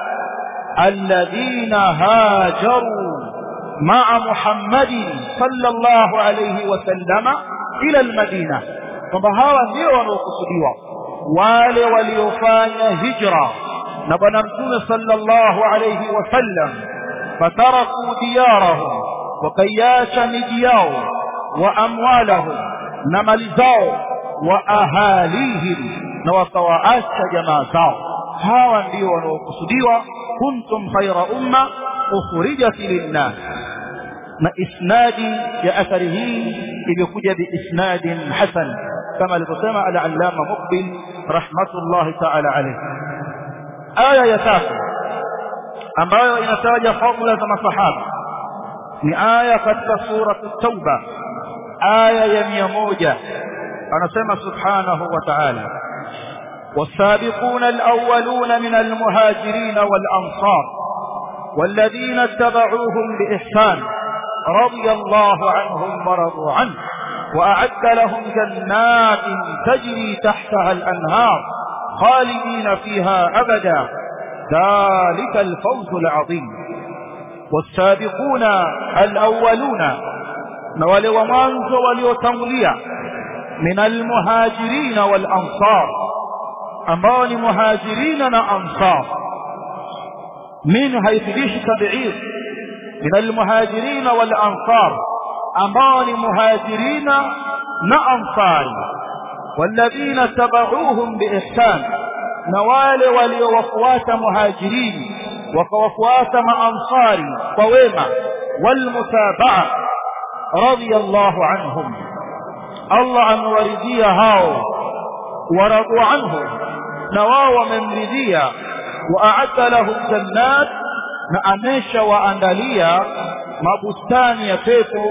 الذين هاجروا مع محمد صلى الله عليه وسلم ila almadina kwamba hawa ndio wanaokusudiwa wale waliofanya hijra na bwana mtume sallallahu alayhi wasallam fataraku diyarahum wakaiacha miji yao wa amwalahum na mali zao wa ahalihim na wakawaacha jamaa zao hawa ndio wanaokusudiwa kuntum khaira umma ukhrijat linnas na isnadi ya athari hii imekuja biisnadin hasan kama alivyosema al-allama muqbil rahmatullahi ta'ala alayhi aya ya tatu ambayo inataja fadhila za masahaba ni aya katika sura at-tauba aya ya mia moja anasema subhanahu wa ta'ala والسابقون الأولون من المهاجرين والأنصار والذين اتبعوهم بإحسان رضي الله عنهم ورضوا عنه وأعد لهم جنات تجري تحتها الأنهار خالدين فيها أبدا ذلك الفوز العظيم والسابقون الأولون نوال ومانز وليتمليا من المهاجرين والأنصار أمان مهاجرين وأنصار من هيثليش تبعير من المهاجرين والأنصار أمان مهاجرين وأنصار والذين تبعوهم بإحسان نوال وليوفوات مهاجرين وكوفوات مع أنصار وويمة والمتابعة رضي الله عنهم الله أن وردي هاو ورضوا عنه نواو من رديا وأعد لهم جنات نأمش وأندليا مبستان يفيتو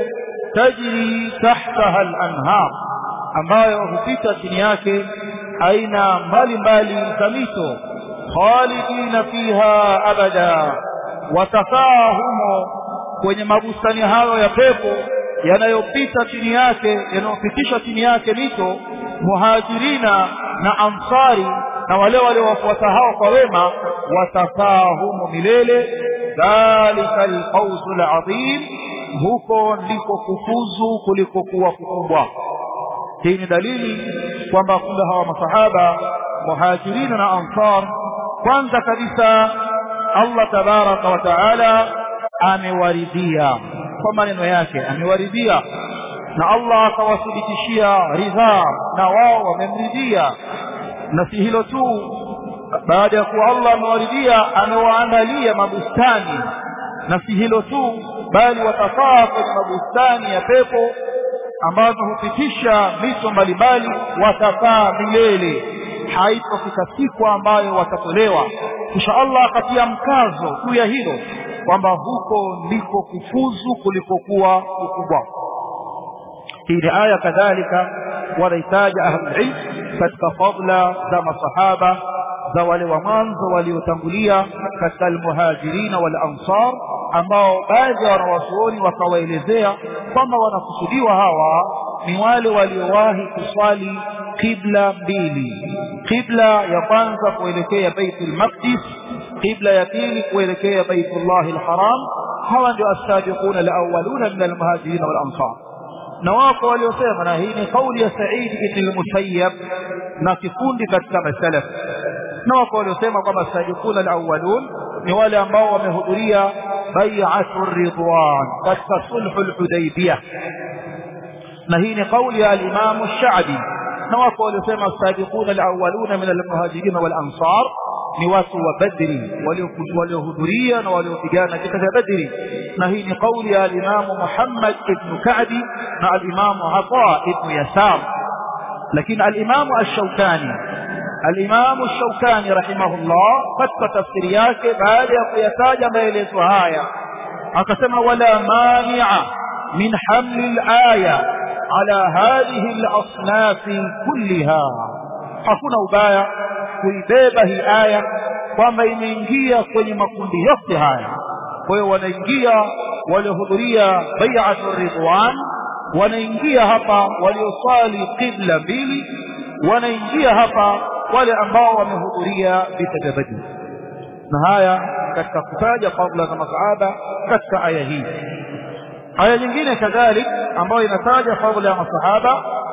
تجري تحتها الأنهار ambayo hupita chini yake aina mbalimbali za mito khalidina fiha abada watakaa humo kwenye mabustani hayo ya pepo yanayopita chini yake yanayopitisha chini yake mito muhajirina na ansari na wale waliowafuata hao kwa wema watakaa humo milele dhalika alfawzu alazim huko ndiko kufuzu kuliko kuwa kukubwa hii ni dalili kwamba kumbe hawa masahaba muhajirina na ansar kwanza kabisa Allah tabaraka wa taala amewaridhia kwa maneno yake amewaridhia na Allah akawathibitishia ridhaa na wao wamemridhia na si hilo tu baada ya kuwa Allah amewaridhia amewaandalia mabustani na si hilo tu bali watakaa kwenye mabustani ya pepo ambazo hupitisha mito mbalimbali watakaa milele haitofika siku ambayo watatolewa kisha Allah akatia mkazo juu ya hilo kwamba huko ndiko kufuzu kulikokuwa ukubwa hii ni aya kadhalika wanahitaja ahlulilm katika fadla za masahaba za wale wa mwanzo waliotangulia katika almuhajirina wal ansar ambao baadhi ya wanawazuoni wakawaelezea kwamba wanakusudiwa hawa ni wale waliowahi kuswali qibla mbili qibla ya kwanza kuelekea baitul maqdis qibla ya pili kuelekea baitullah alharam hawa ndio as-sabiquna al-awwaluna min al-muhajirin wal ansar na wako waliosema na hii ni kauli ya Said ibn al-Musayyab na kikundi katika masalaf na wako waliosema kwamba as-sabiquna al-awwalun ni wale ambao wamehudhuria bai'atu ridwan katika sulhul hudaybiyah na hii ni kauli ya al-Imam ash-Sha'bi na wako waliosema as-sabiquna al-awwaluna min al-muhajirin wal ansar ni watu wa Badri waliohudhuria na waliopigana katika Badri na hii ni kauli ya al-Imam Muhammad ibn Ka'bi na al-Imam Ata ibn Yasar lakini al-Imam ash-Shawkani al-Imam ash-Shawkani rahimahullah katika tafsiri yake baada ya kuyataja maelezo haya akasema wala mani'a min hamli al-aya ala hadhihi al-asnaf kullaha hakuna ubaya kuibeba hii aya kwamba imeingia kwenye makundi yote haya kwa hiyo wanaingia waliohudhuria bai'atu ridwan wanaingia hapa walioswali qibla mbili wanaingia hapa wale ambao wamehudhuria vita vya Badr na haya katika kutaja fadhila za masahaba katika aya hii aya nyingine kadhalik ambayo inataja fadhila ya masahaba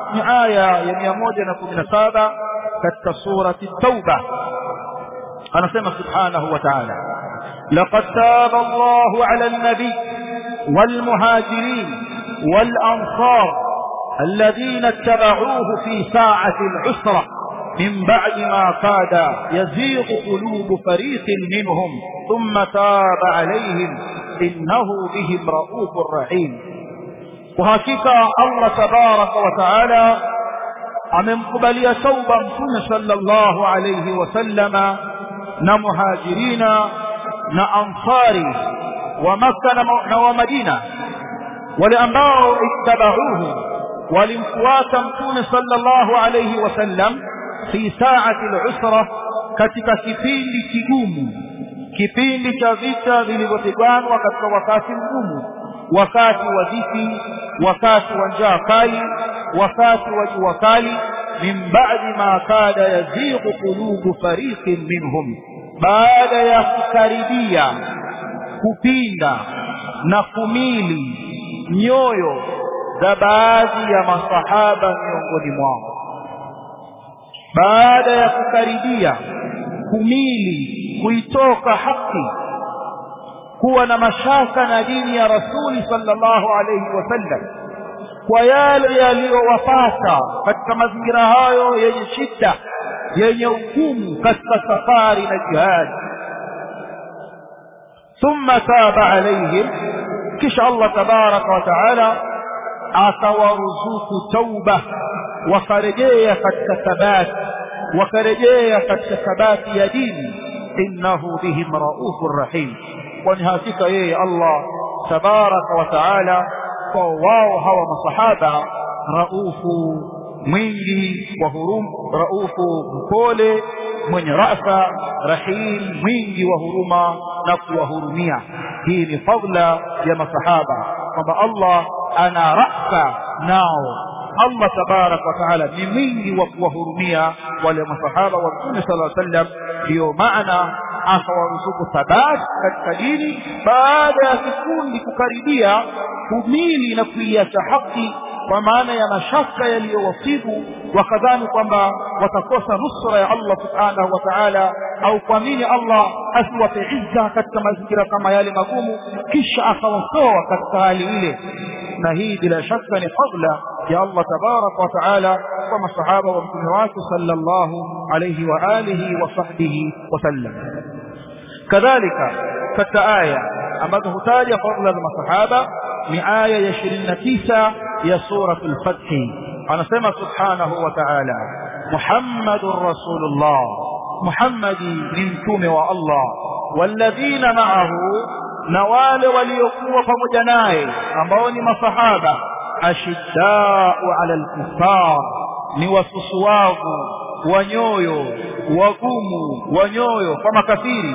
ni aya ya mia moja na kumi na saba katika surati tauba anasema subhanahu wa taala laqad taba allahu ala lnabiy والمهاجرين والأنصار الذين اتبعوه في ساعة العسرة من بعد ما كاد يزيغ قلوب فريق منهم ثم تاب عليهم إنه بهم رؤوف رحيم وهكذا الله تبارك وتعالى amemkubalia tauba mtume sallallahu alayhi wasallama na muhajirina na ansari wa makka na wa madina wale ambao ittabauhu walimfuata mtume sallallahu alayhi wasallam fi saati al-usra katika kipindi kigumu kipindi cha vita vilivyopiganwa katika wakati mgumu wakati wa dhiki wakati wa njaa kali wakati wa jua kali min ba'di ma kada yazighu qulubu fariqin minhum baada ya kukaribia kupinda na kumili nyoyo za baadhi ya masahaba miongoni mwao baada ya kukaribia kumili kuitoka haki kuwa na mashaka na dini ya rasuli sallallahu alayhi wasallam kwa yale yaliyowapata katika mazingira hayo yenye shida yenye ugumu katika safari na jihadi thumma taba alaihim kisha Allah tabaraka wa taala atawaruzuku tauba wakarejea katika thabati wakarejea katika thabati ya dini innahu bihim raufur rahim kwani hakika yeye Allah tabaraka wa taala kwa wao hawa masahaba raufu mwingi wa hurum raufu mpole mwenye rafa rahim mwingi wa huruma na kuwahurumia hii ni fadla ya masahaba kwamba Allah ana rafa nao Allah tabarak wa taala ni mwingi wa kuwahurumia wale masahaba wa Mtume sallallahu alaihi wasallam ndio maana akawaruzuku thabati katika dini baada ya kikundi kukaribia kumili na kuiacha haki kwa maana ya mashaka yaliyowasibu wakadhani kwamba watakosa nusra ya Allah subhanahu wa ta'ala au kuamini Allah asiwape izza katika mazingira kama yale magumu kisha akawatoa katika hali ile na hii bila shaka ni fadla ya Allah tabaraka wa taala kwa masahaba wa mtume wake sallallahu alayhi wa alihi wa sahbihi wasallam kadhalika katika aya ambazo hutaja fadla za masahaba ni aya ya 29 ya suratul fath anasema subhanahu wa ta'ala muhammadur rasulullah muhammadi ni mtume wa Allah walladhina ma'ahu na wale waliokuwa pamoja naye ambao ni masahaba ashiddau ala alkufar ni wasusuwavu wa nyoyo wagumu wa nyoyo kwa makafiri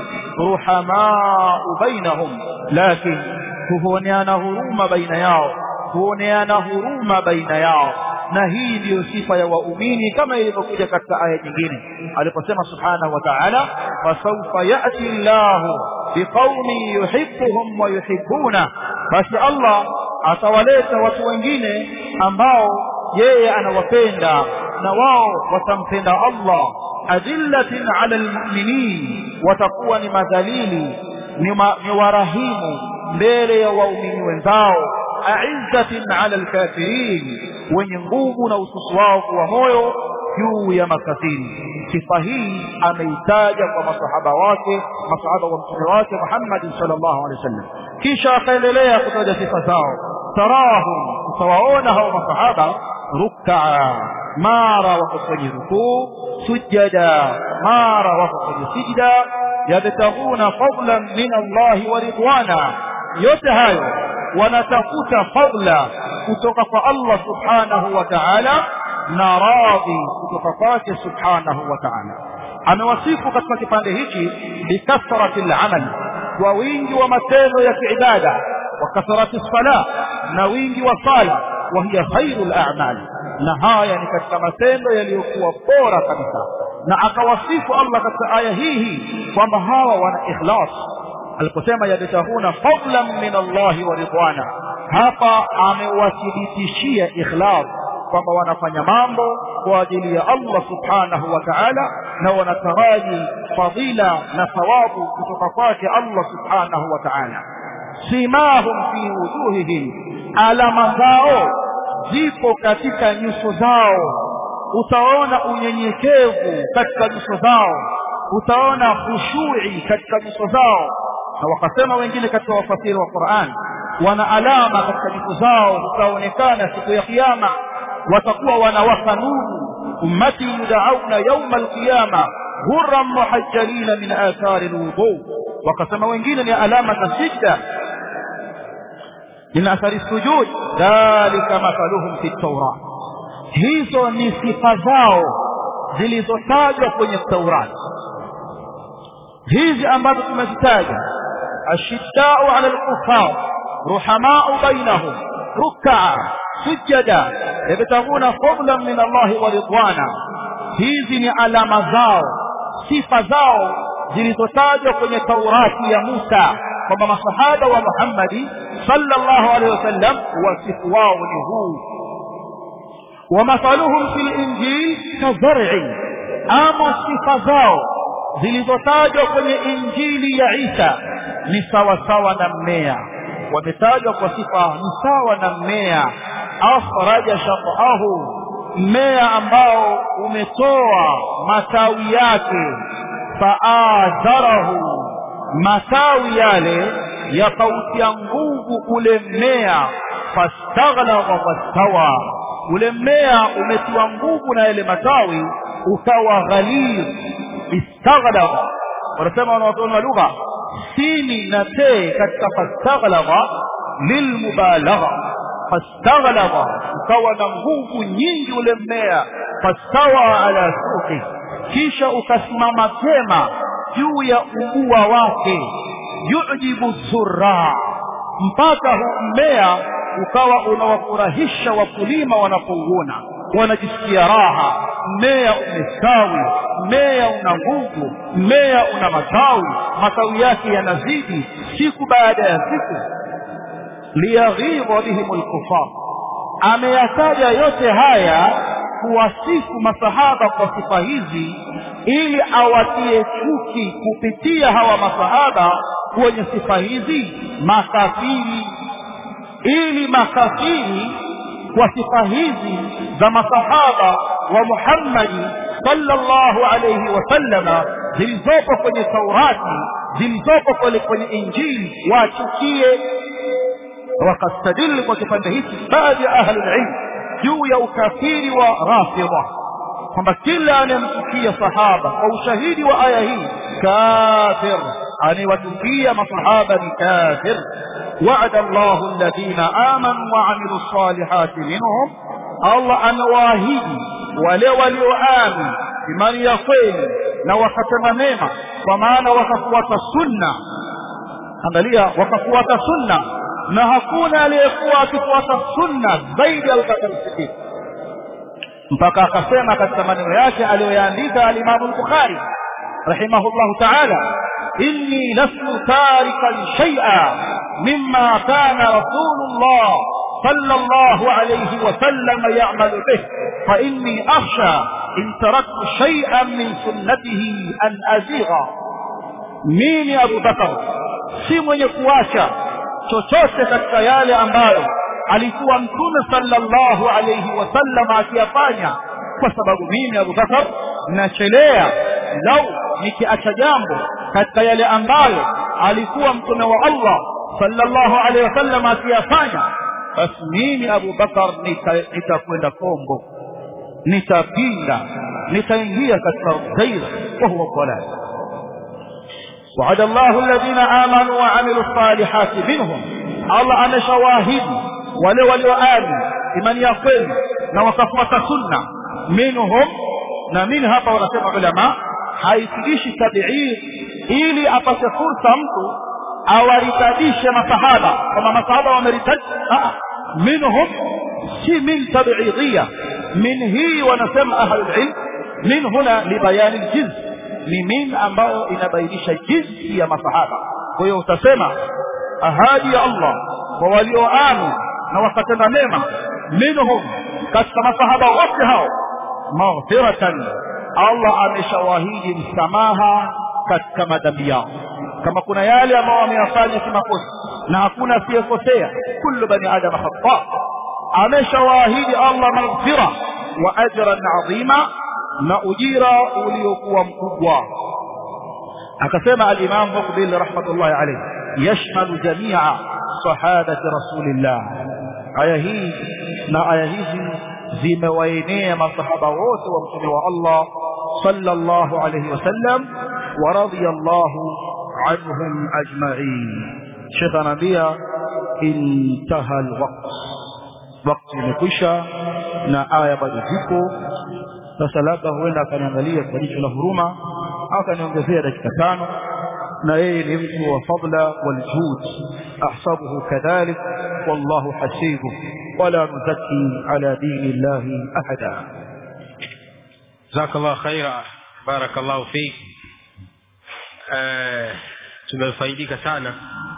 ruhamau bainahum lakin huoneana huruma baina yao huoneana huruma baina yao na hii ndiyo sifa ya waumini kama ilivyokuja katika aya nyingine aliposema subhanahu wa ta'ala fasawfa ya'ti Allahu biqaumin yuhibbuhum wa yuhibbuna basi Allah atawaleta watu wengine ambao yeye anawapenda na wao watampenda Allah adillatin ala almu'minin watakuwa ni madhalili ni, ma, ni warahimu mbele ya waumini wenzao aizzatin ala alkafirin wenye nguvu na ususuwavu wa moyo juu ya makafiri sifa hii ameitaja kwa masahaba wake masahaba wa mtume wake Muhammad sallallahu alaihi wasallam kisha akaendelea kutaja sifa zao tarahum utawaona hao masahaba ruk'a mara wako kwenye rukuu sujada mara wako kwenye sijda yabtaguna fadlan min Allah wa ridwana yote hayo wanatafuta fadla kutoka kwa Allah subhanahu wa ta'ala na radhi kutoka kwake subhanahu wa ta'ala amewasifu katika kipande hiki bikathrati al-amal kwa wingi wa matendo ya kiibada wa kathrati sala na wingi wa sala wa hiya khairul a'mal na haya ni katika matendo yaliyokuwa bora kabisa na akawasifu Allah katika aya hii hii kwamba hawa wana ikhlas aliposema yabtahuna fadlan min Allah wa ridwana hapa amewathibitishia ikhlas kwamba wanafanya mambo kwa ajili ya Allah subhanahu wa ta'ala na wanataraji fadila na thawabu kutoka kwake Allah subhanahu wa ta'ala simahum fi wujuhihim alama zao zipo katika nyuso zao utaona unyenyekevu katika nyuso zao utaona khushui katika nyuso zao na wakasema wengine katika wafasiri wa Qur'an wana alama katika nyuso zao zitaonekana siku ya kiyama watakuwa wanawaka nuru ummati yudauna yawma alqiyama hurran muhajjalina min athari alwudu wakasema wengine ni alama za sijda min athari sujud dhalika mathaluhum fi tawrat hizo ni sifa zao zilizotajwa kwenye Taurati hizi ambazo tumezitaja ashiddau ala alkufar ruhamau bainahum ruk'a sujada yabtaguna fadlan min Allah wa ridwana hizi ni alama zao sifa zao zilizotajwa kwenye Taurati ya Musa kwamba masahaba wa Muhammadi sallallahu alaihi wasallam wasifu wao ni huu ومثلهم في الإنجيل كزرع أما صفة zao zilizotajwa kwenye injili ya Isa ni sawa sawa na mmea wametajwa kwa sifa ni sawa na mmea akhraja shaqahu mmea ambao umetoa matawi yake faadharahu matawi yale yakautia nguvu ule mmea fastaghlaba wastawa ule mmea umetiwa nguvu na yale matawi ukawa ghalidh istaghlaba wanasema wanawazuoni wa lugha sini na te katika fastaghlaba lilmubalagha fastaghlaba ukawa na nguvu nyingi ule mmea fastawa ala suqi kisha ukasimama vyema juu ya ubua wake yujibu zurra mpaka huu mmea ukawa unawafurahisha wakulima wanapouona wanajisikia raha mmea umestawi mmea una nguvu mmea una matawi matawi yake yanazidi siku baada ya siku liyaghidha bihim alkufar ameyataja yote haya kuwasifu masahaba kwa sifa hizi ili awatie chuki kupitia hawa masahaba kwenye sifa hizi makafiri ili makafiri kwa sifa hizi za masahaba wa Muhammadi sallallahu alayhi wasallama zilizopo kwenye Taurati zilizopo kwenye kwenye Injili wachukie wakastadili kwa kipande hiki baadhi ya ahli ilm juu ya ukafiri wa rafidha kwamba kila anayemchukia sahaba kwa ushahidi wa aya hii kafir anayewatukia masahaba ni kafir وعد الله الذين آمنوا وعملوا الصالحات منهم الله أنواهيدي wale walioamini imani ya kweli na wakatenda mema kwa maana wakafuata sunna angalia wakafuata sunna na hakuna aliyekuwa akifuata sunna zaidi ya Abubakar Siddiq mpaka akasema katika maneno yake aliyoyaandika al-Imam al-Bukhari rahimahullahu ta'ala inni lastu tarikan shay'a mimma kana rasulullah صلى الله عليه وسلم يعمل به فإني أخشى إن تركت شيئا من سنته أن أزيغ مين أبو بكر si mwenye kuacha chochote katika yale ambayo alikuwa mtume sallallahu alayhi wasallam akiyafanya kwa sababu mimi Abu Bakar nachelea lau nikiacha jambo katika yale ambayo alikuwa mtume wa Allah sallallahu alayhi wasallam akiyafanya basi mimi Abu Bakar nitakwenda kombo nitapinda nitaingia katika ghaira wa huwa dalal وعد الله الذين آمنوا وعملوا الصالحات منهم الله أنا شواهد wale walioamini imani ya kweli na wakafuata sunna minhum na min hapa wanasema ulama haitidishi tabiir ili apate fursa mtu awaritadishe masahaba kama masahaba wameritadi minhum si min tabiidhia min hii wanasema ahlul ilm min huna libayani ljins ni min ambayo inabainisha jinsi ya masahaba kwa hiyo utasema ahadi ya Allah kwa walioamini na wakatenda mema minhum katika masahaba wote hao maghfiratan Allah ameshawahidi msamaha katika madhambi yao kama kuna yale ambayo wameyafanya kimakosa na hakuna asiyekosea kullu bani adam khata ameshawaahidi Allah maghfira wa ajran adhima na ujira uliokuwa mkubwa akasema al-Imam Muqbil rahmatullahi alayhi yashmalu jami'a sahabati rasulillah aya hii na aya hizi zimewaenea masahaba wote wa mtume wa Allah sallallahu alayhi wasallam wa radiyallahu anhum ajma'in Sheikh anaambia intaha alwaqt wakati umekwisha na aya bado zipo sasa labda huenda akaniangalia kwa jicho la huruma akaniongezea dakika tano na yeye ni mtu wa fadla waljud ahsabuhu kadhalik wallahu hasibu wala nuzaki ala dini llahi ahada jazakallah khaira barakallahu fik eh tumefaidika sana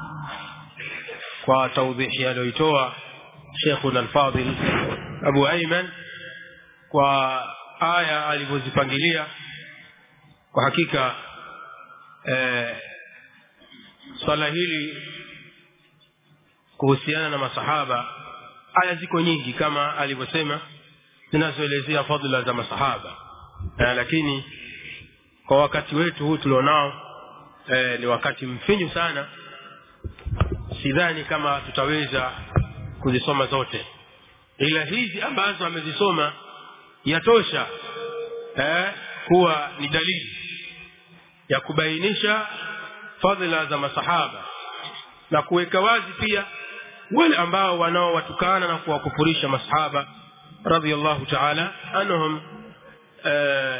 kwa taudhihi aliyoitoa Sheikhuna al-Fadil Abu Ayman kwa aya alivyozipangilia kwa hakika eh, swala hili kuhusiana na masahaba aya ziko nyingi kama alivyosema zinazoelezea fadhila za masahaba eh, lakini kwa wakati wetu huu tulionao eh, ni wakati mfinyu sana sidhani kama tutaweza kuzisoma zote ila hizi ambazo amezisoma yatosha eh, kuwa ni dalili ya kubainisha fadhila za masahaba na kuweka wazi pia wale ambao wanaowatukana na kuwakufurisha masahaba radhiallahu ta'ala anhum eh,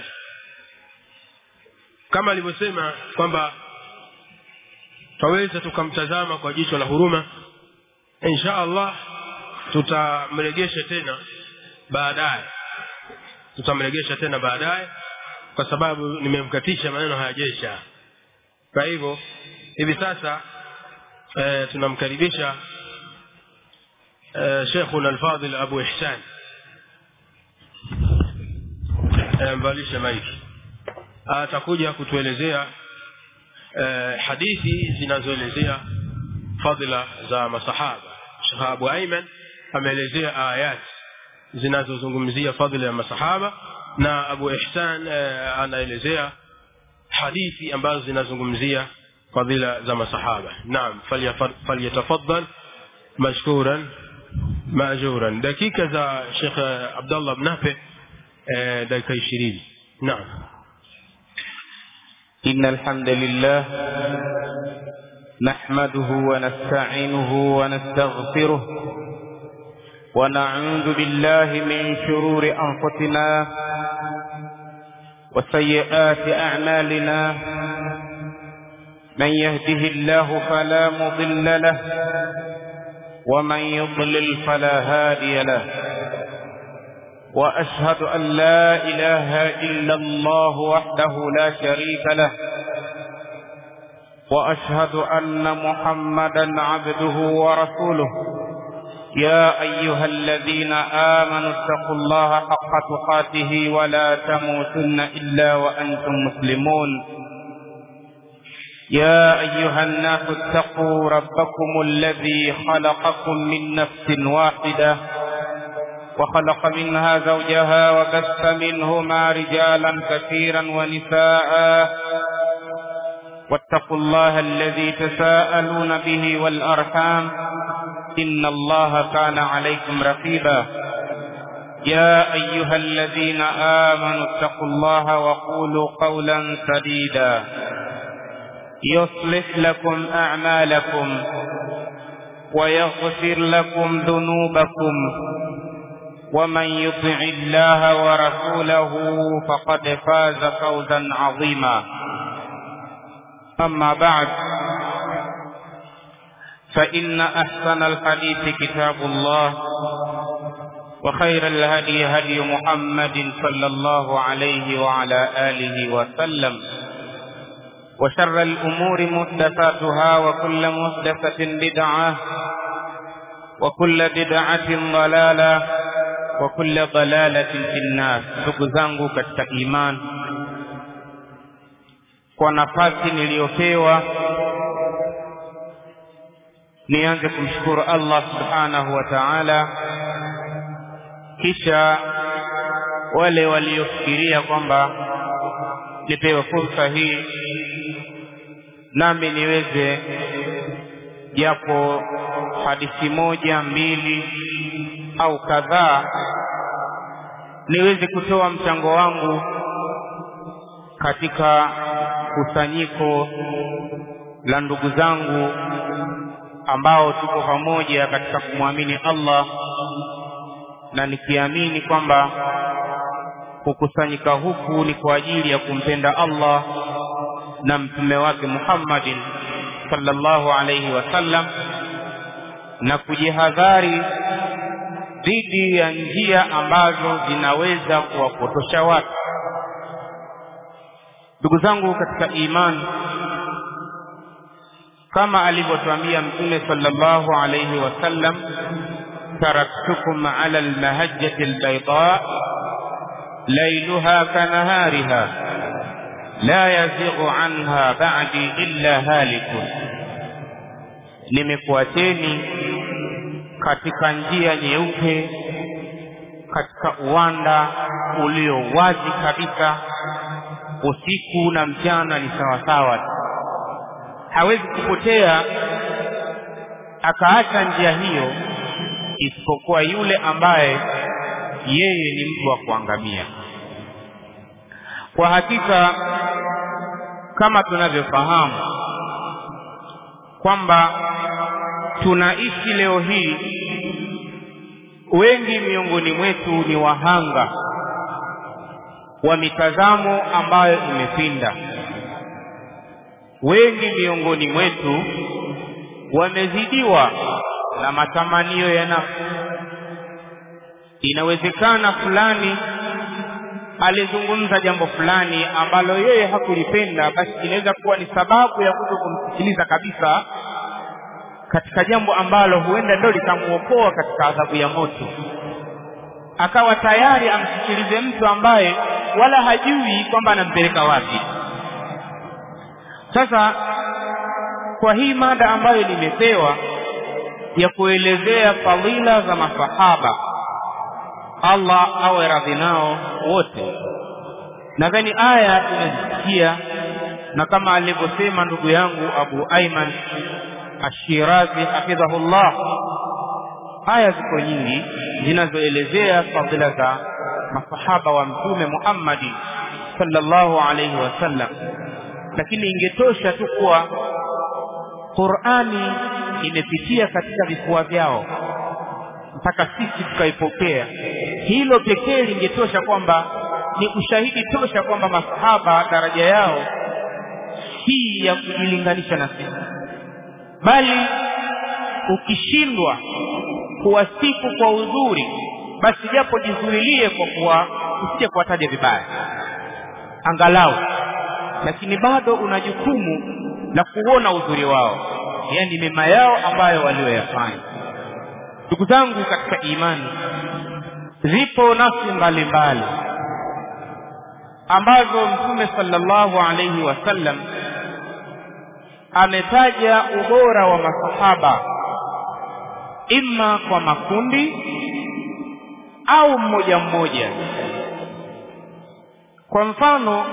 kama alivyosema kwamba twaweza tukamtazama kwa jicho la huruma insha Allah tutamregesha tena baadaye tutamregesha tena baadaye kwa sababu nimemkatisha maneno hayajesha kwa hivyo hivi sasa e, tunamkaribisha e, Sheikhuna al-Fadil Abu Ihsan e, mbalisha maiki atakuja kutuelezea e, hadithi zinazoelezea fadhila za masahaba Sheikh Abu Ayman ameelezea ayat zinazozungumzia fadhila ya masahaba na Abu Ihsan eh, anaelezea hadithi ambazo zinazungumzia fadhila za masahaba naam falyatafaddal mashkuran maajuran dakika za Sheikh Abdullah Mnape eh, dakika 20 naam إن الحمد لله نحمده ونستعينه ونستغفره ونعوذ بالله من شرور أنفسنا وسيئات أعمالنا من يهده الله فلا مضل له ومن يضلل فلا هادي له وأشهد أن لا إله إلا الله وحده لا شريك له وأشهد أن محمدا عبده ورسوله يا أيها الذين آمنوا اتقوا الله حق تقاته ولا تموتن إلا وأنتم مسلمون يا أيها الناس اتقوا ربكم الذي خلقكم من نفس واحدة وخلق منها زوجها وبث منهما رجالا كثيرا ونساء واتقوا الله الذي تساءلون به والأرحام إن الله كان عليكم رقيبا يا أيها الذين آمنوا اتقوا الله وقولوا قولا سديدا يصلح لكم أعمالكم ويغفر لكم ذنوبكم ومن يطع الله ورسوله فقد فاز فوزا عظيما أما بعد فإن أحسن الحديث كتاب الله وخير الهدي هدي محمد صلى الله عليه وعلى آله وسلم وشر الأمور محدثاتها وكل محدثة بدعة وكل بدعة ضلالة وكل ضلالة في النار ndugu zangu katika iman kwa nafasi niliyopewa nianze kumshukuru Allah subhanahu wa ta'ala kisha wale waliofikiria kwamba nipewe fursa hii nami niweze japo hadithi moja mbili au kadhaa niweze kutoa mchango wangu katika kusanyiko la ndugu zangu ambao tuko pamoja katika kumwamini Allah na nikiamini kwamba kukusanyika huku ni kwa ajili ya kumpenda Allah na mtume wake Muhammadin sallallahu alayhi wasallam na kujihadhari dhidi ya njia ambazo zinaweza kuwapotosha watu. Ndugu zangu katika imani, kama alivyotuambia Mtume sallallahu alayhi wasallam, taraktukum ala almahajjati albayda lailuha kanahariha la yazighu anha ba'di illa halikun, nimekuacheni katika njia nyeupe, katika uwanda ulio wazi kabisa, usiku na mchana ni sawasawa. Hawezi kupotea akaacha njia hiyo, isipokuwa yule ambaye yeye ni mtu wa kuangamia. Kwa hakika kama tunavyofahamu kwamba tunaishi leo hii, wengi miongoni mwetu ni wahanga wa mitazamo ambayo imepinda. Wengi miongoni mwetu wamezidiwa na matamanio ya nafsi. Inawezekana fulani alizungumza jambo fulani ambalo yeye hakulipenda, basi inaweza kuwa ni sababu ya kuto kumsikiliza kabisa katika jambo ambalo huenda ndio litamuokoa katika adhabu ya moto, akawa tayari amsikilize mtu ambaye wala hajui kwamba anampeleka wapi. Sasa kwa hii mada ambayo nimepewa ya kuelezea fadhila za masahaba Allah awe radhi nao wote. Nadhani aya tumezisikia, na kama alivyosema ndugu yangu Abu Aiman Ashirazi hafidhahullah, aya ziko nyingi zinazoelezea fadhila za masahaba wa Mtume Muhammadi sallallahu alaihi wasallam, lakini ingetosha tu kuwa Qur'ani imepitia katika vifua vyao mpaka sisi tukaipokea. Hilo pekee lingetosha kwamba ni ushahidi tosha kwamba masahaba daraja yao hii ya kujilinganisha na sisi, bali ukishindwa kuwasifu kwa uzuri, basi japo jizuilie kwa kuwa usije kuwataja vibaya angalau, lakini bado una jukumu la kuona uzuri wao, yaani mema yao ambayo walioyafanya. Ndugu zangu katika imani, zipo nafsi mbalimbali ambazo Mtume sallallahu alaihi wasallam ametaja ubora wa masahaba imma kwa makundi au mmoja mmoja. Kwa mfano,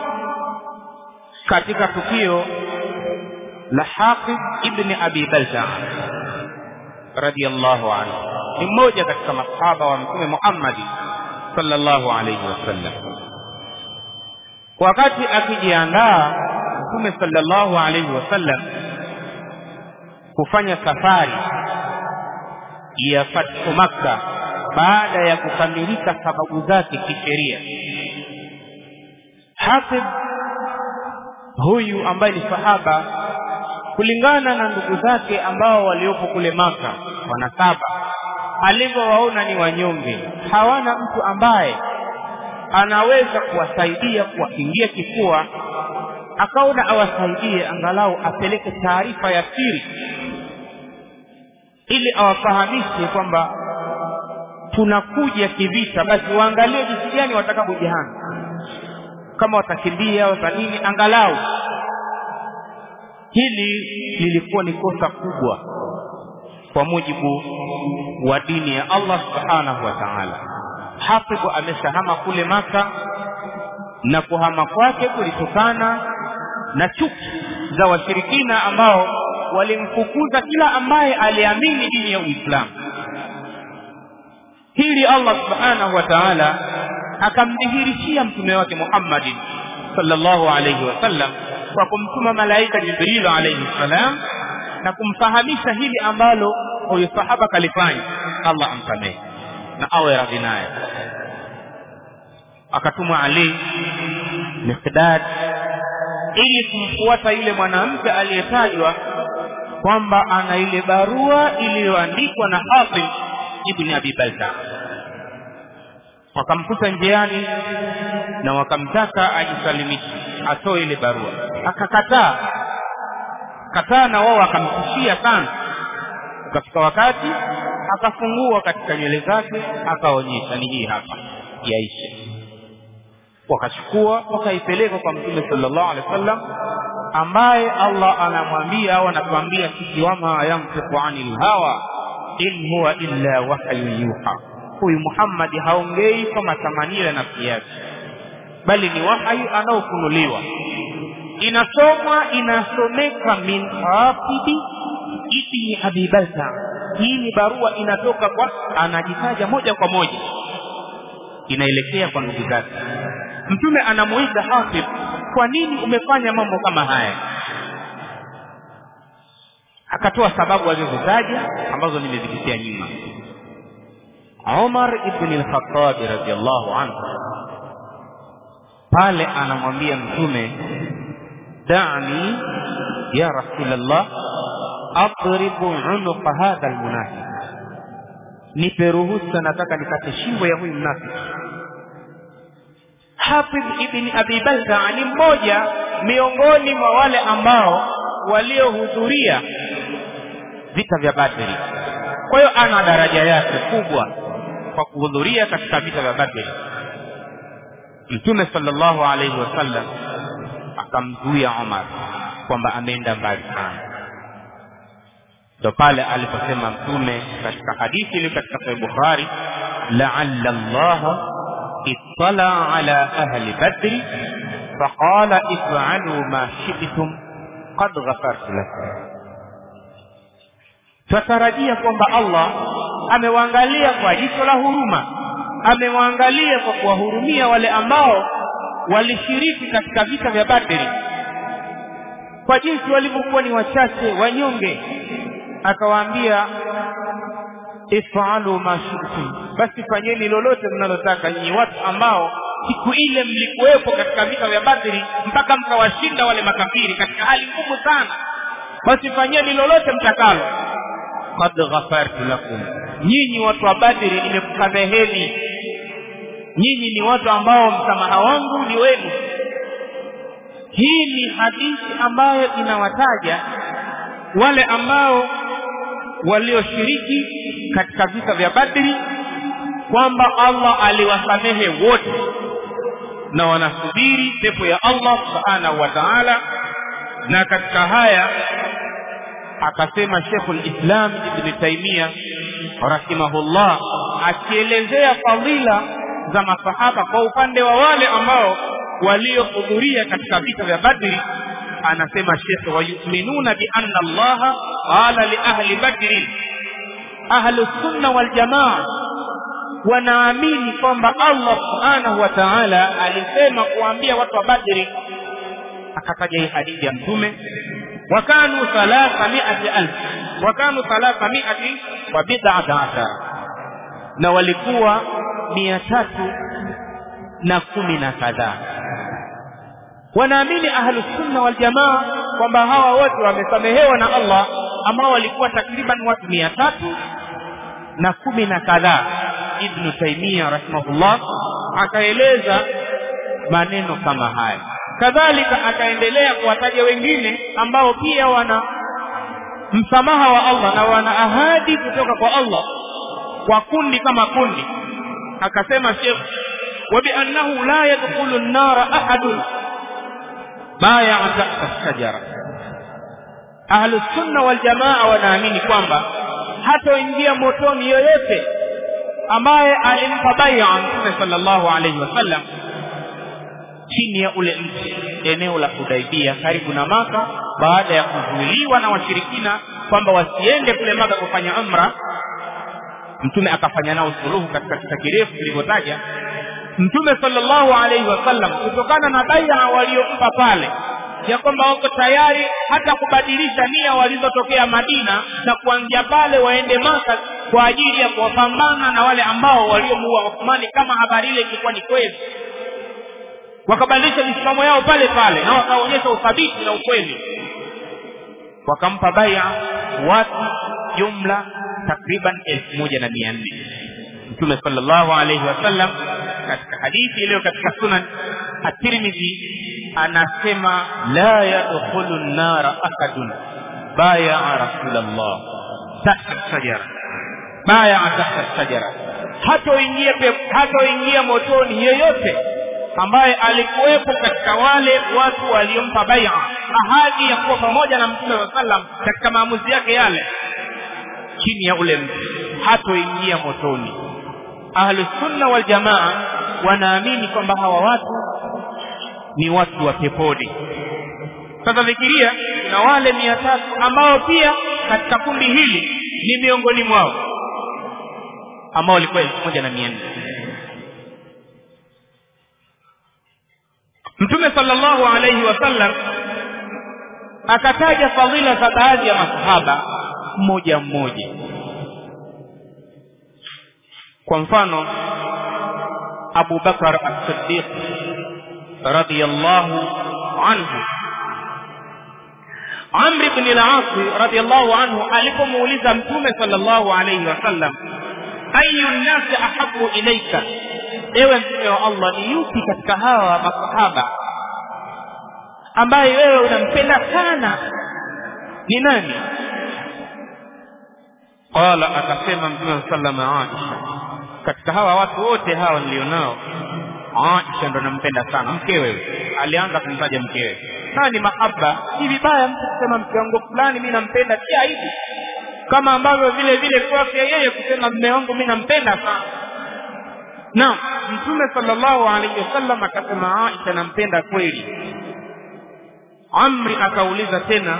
katika tukio la Hafidh ibn Abi Balta radiyallahu anhu, ni mmoja katika masahaba wa Mtume Muhammad sallallahu alayhi wasallam. Wakati akijiandaa Mtume sallallahu alayhi wasallam kufanya safari ya fathu Makka baada ya kukamilika sababu zake kisheria, Hafidh huyu ambaye ni sahaba kulingana na ndugu zake ambao waliopo kule Maka wanasaba, alivyowaona ni wanyonge, hawana mtu ambaye anaweza kuwasaidia kuwakingia kifua, akaona awasaidie angalau apeleke taarifa ya siri ili awafahamishe kwamba tunakuja kivita basi waangalie jinsi gani watakapojihami kama watakimbia wata nini angalau hili lilikuwa ni kosa kubwa kwa mujibu wa dini ya Allah subhanahu wa ta'ala Hafidh ameshahama kule Maka na kuhama kwake kulitokana na chuki za washirikina ambao walimfukuza kila ambaye aliamini dini ya Uislamu hili Allah subhanahu wa ta'ala akamdhihirishia mtume wake Muhammadin sallallahu alayhi wasallam kwa kumtuma malaika Jibril alayhi salam na kumfahamisha hili ambalo huyu sahaba kalifanya Allah amsamehe na awe radhi naye akatumwa Ali Miqdad ili kumfuata yule mwanamke aliyetajwa kwamba ana ile barua iliyoandikwa na Hafiz ibn Abi Balta wakamkuta njiani na wakamtaka ajisalimishe atoe ile barua akakataa kataa na wao akamtishia sana ukafika wakati akafungua katika nywele zake akaonyesha ni hii hapa yaishe wakachukua wakaipeleka kwa mtume sallallahu alaihi wasallam ambaye Allah anamwambia au anatuambia sisi wama yamtiqu anil hawa in huwa illa wahyu yuha huyu Muhammad haongei kwa matamanio ya nafsi yake bali ni wahyu anaofunuliwa inasomwa inasomeka min hafibi ibni abi balta hii ni barua inatoka kwa anajitaja moja kwa moja inaelekea kwa ndugu zake mtume anamuiza hafidh kwa nini umefanya mambo kama haya akatoa sababu alizozitaja ambazo nimezipitia nyuma Umar ibn al-Khattab radiyallahu anhu pale anamwambia mtume da'ni ya rasulullah adribu unuqa hadha almunafiq nipe ruhusa nataka nikate shingo ya huyu mnafiki Hafidh ibn Abi Balta ni mmoja miongoni mwa wale ambao waliohudhuria vita vya Badri. Kwa hiyo ana daraja yake kubwa kwa kuhudhuria katika vita vya Badri. Mtume sallallahu alaihi wasallam akamzuia Umar kwamba ameenda mbali sana. Ndo pale aliposema Mtume katika hadithi ile katika Sahih Bukhari, la'alla Allah اطلع على أهل بدر فقال افعلوا ما شئتم قد غفرت لكم twatarajia kwamba Allah amewaangalia kwa jicho la huruma, amewaangalia kwa kuwahurumia wale ambao walishiriki katika vita vya Badri, kwa jinsi walivyokuwa ni wachache wanyonge, akawaambia ifalu ma shi'tum, basi fanyeni lolote mnalotaka nyinyi watu ambao siku ile mlikuwepo katika vita vya Badri mpaka mkawashinda wale makafiri katika hali ngumu sana, basi fanyeni lolote mtakalo. Qad ghafartu lakum, nyinyi watu wa Badri nimekusameheni. Nyinyi ni watu ambao msamaha wangu ni wenu. Hii ni hadithi ambayo inawataja wale ambao walioshiriki katika vita vya Badri kwamba Allah aliwasamehe wote na wanasubiri pepo ya Allah subhanahu wa ta'ala. Na katika haya akasema Sheikhul Islam Ibn Taymiyyah rahimahullah, akielezea fadhila za masahaba kwa upande wa wale ambao waliohudhuria katika vita vya Badri, anasema Sheikh, wayuminuna bi anna Allah qala li ahli badrin ahlu sunna wal jamaa wanaamini kwamba Allah subhanahu wa ta'ala alisema kuambia watu wa Badri, akataja hii hadithi ya Mtume, wakanu thalatha miati alf wakanu thalatha miati wa bid'ata ashara, na walikuwa mia tatu na kumi na kadhaa. Wanaamini ahlu sunna wal jamaa kwamba hawa wote wamesamehewa na Allah ambao walikuwa takriban watu mia tatu na kumi na kadhaa. Ibnu Taimia rahimahullah akaeleza maneno kama haya, kadhalika akaendelea kuwataja wengine ambao pia wana msamaha wa Allah na wana ahadi kutoka kwa Allah kwa kundi kama kundi akasema shekh وبأنه لا يدخل النار أحد بايع تحت الشجرة أهل السنة والجماعة wanaamini kwamba hatoingia motoni yoyote ambaye alimpa bai'a Mtume sallallahu alayhi wasallam chini ya ule mti eneo la Hudaibia karibu na Maka baada ya kuzuiliwa na washirikina kwamba wasiende kule Maka kufanya umra Mtume akafanya nao suluhu katika kisa kirefu kilivyotaja Mtume sallallahu alaihi wasallam kutokana na bai'a waliompa pale ya kwamba wako tayari hata kubadilisha nia walizotokea Madina na kuanzia pale waende Maka kwa ajili ya kuwapambana na wale ambao waliomuua Uthmani kama habari ile ilikuwa ni kweli wakabadilisha misimamo yao pale pale na wakaonyesha uthabiti na ukweli wakampa bai'a watu jumla takriban elfu moja na mia nne Mtume sallallahu alaihi wasallam katika hadithi iliyo katika sunan at-Tirmidhi anasema la yadkhulu an-nara ahadun baya rasulullah tahta shajara baya tahta shajara hatoingia hatoingia motoni yeyote ambaye alikuwepo katika wale watu waliompa bai'a ahadi ya kuwa pamoja na mtume wa sallam katika maamuzi yake yale chini ya ule mti hatoingia motoni ahlu sunna wal jamaa wanaamini kwamba hawa watu ni watu wa peponi sasa fikiria kuna wale mia tatu ambao pia katika kundi hili ni miongoni mwao ambao walikuwa elfu moja na mia nne mtume sallallahu alaihi wasallam akataja fadhila za baadhi ya masahaba mmoja mmoja kwa mfano Abu Bakar as-Siddiq radiyallahu anhu Amr ibn al-As radiyallahu anhu alipomuuliza Mtume sallallahu alayhi wasallam ayu nasi ahabu ilaika ewe mtume wa Allah ni yupi katika hawa masahaba ambaye wewe unampenda sana ni nani qala akasema mtume sallallahu alayhi Aisha katika hawa watu wote hawa nilionao Aisha ndo nampenda sana mkewe alianza kumtaja mkewe sana ni mahaba si vibaya mtu kusema mke wangu fulani mimi nampenda si aibu kama ambavyo vile vile kwake yeye kusema mme wangu mimi nampenda sana na mtume sallallahu alaihi wasallam akasema Aisha nampenda kweli Amri akauliza tena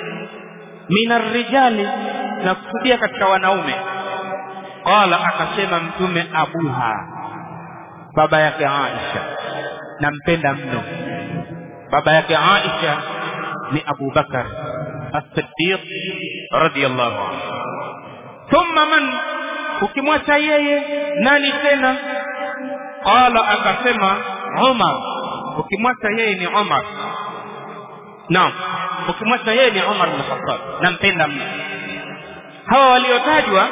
minar rijali na kusudia katika wanaume qala akasema mtume abuha baba yake Aisha nampenda mno baba yake Aisha ni Abu Bakar as-Siddiq radiyallahu anhu thumma man ukimwacha yeye nani tena qala akasema Umar ukimwacha yeye ni Umar naam ukimwacha yeye ni Umar bin Khattab nampenda mno hawa waliotajwa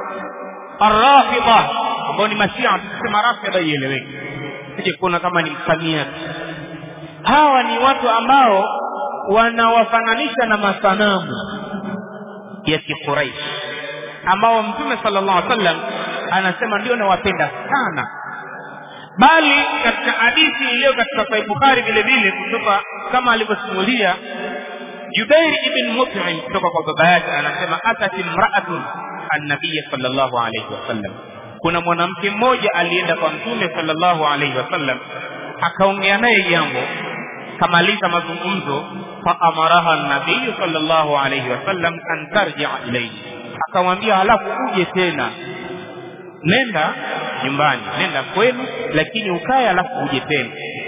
arrafida ambao ni mashia tukisema rafida ieleweke sije kuona kama ni msamia hawa ni watu ambao wanawafananisha na masanamu ya kiquraish ambao mtume sallallahu alaihi wasallam anasema ndio nawapenda sana bali katika hadithi iliyo katika Sahih Bukhari vile vile kutoka kama alivyosimulia Jubair ibn Mut'im kutoka kwa baba yake anasema atat imra'atun an-nabiy sallallahu alayhi wasallam kuna mwanamke mmoja alienda kwa mtume sallallahu alayhi wasallam akaongea naye jambo kamaliza mazungumzo fa amaraha an-nabiy sallallahu alayhi wasallam an tarji'a ilayhi akamwambia halafu uje tena nenda nyumbani nenda kwenu lakini ukae alafu uje tena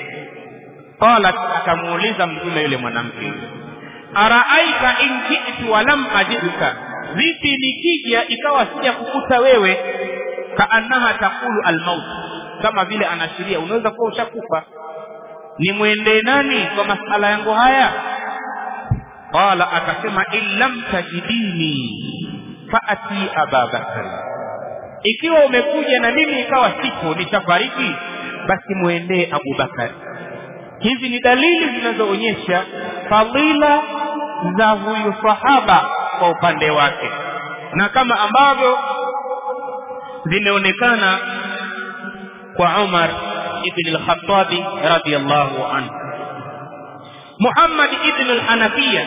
qalat akamuuliza mtume yule mwanamke araaika in ji'tu wa lam ajidka vipi nikija ikawa sija kukuta wewe kaannaha taqulu almaut kama vile anashiria unaweza kuwa ushakufa nimwendee nani kwa masala yangu haya qala akasema in lam tajidini faati ababakari ikiwa umekuja na mimi ikawa sipo nishafariki basi muendee abubakari hizi ni dalili zinazoonyesha fadhila za huyu sahaba kwa upande wake na kama ambavyo zimeonekana kwa Umar ibn al-Khattab radiyallahu anhu Muhammad ibn al-Hanafiya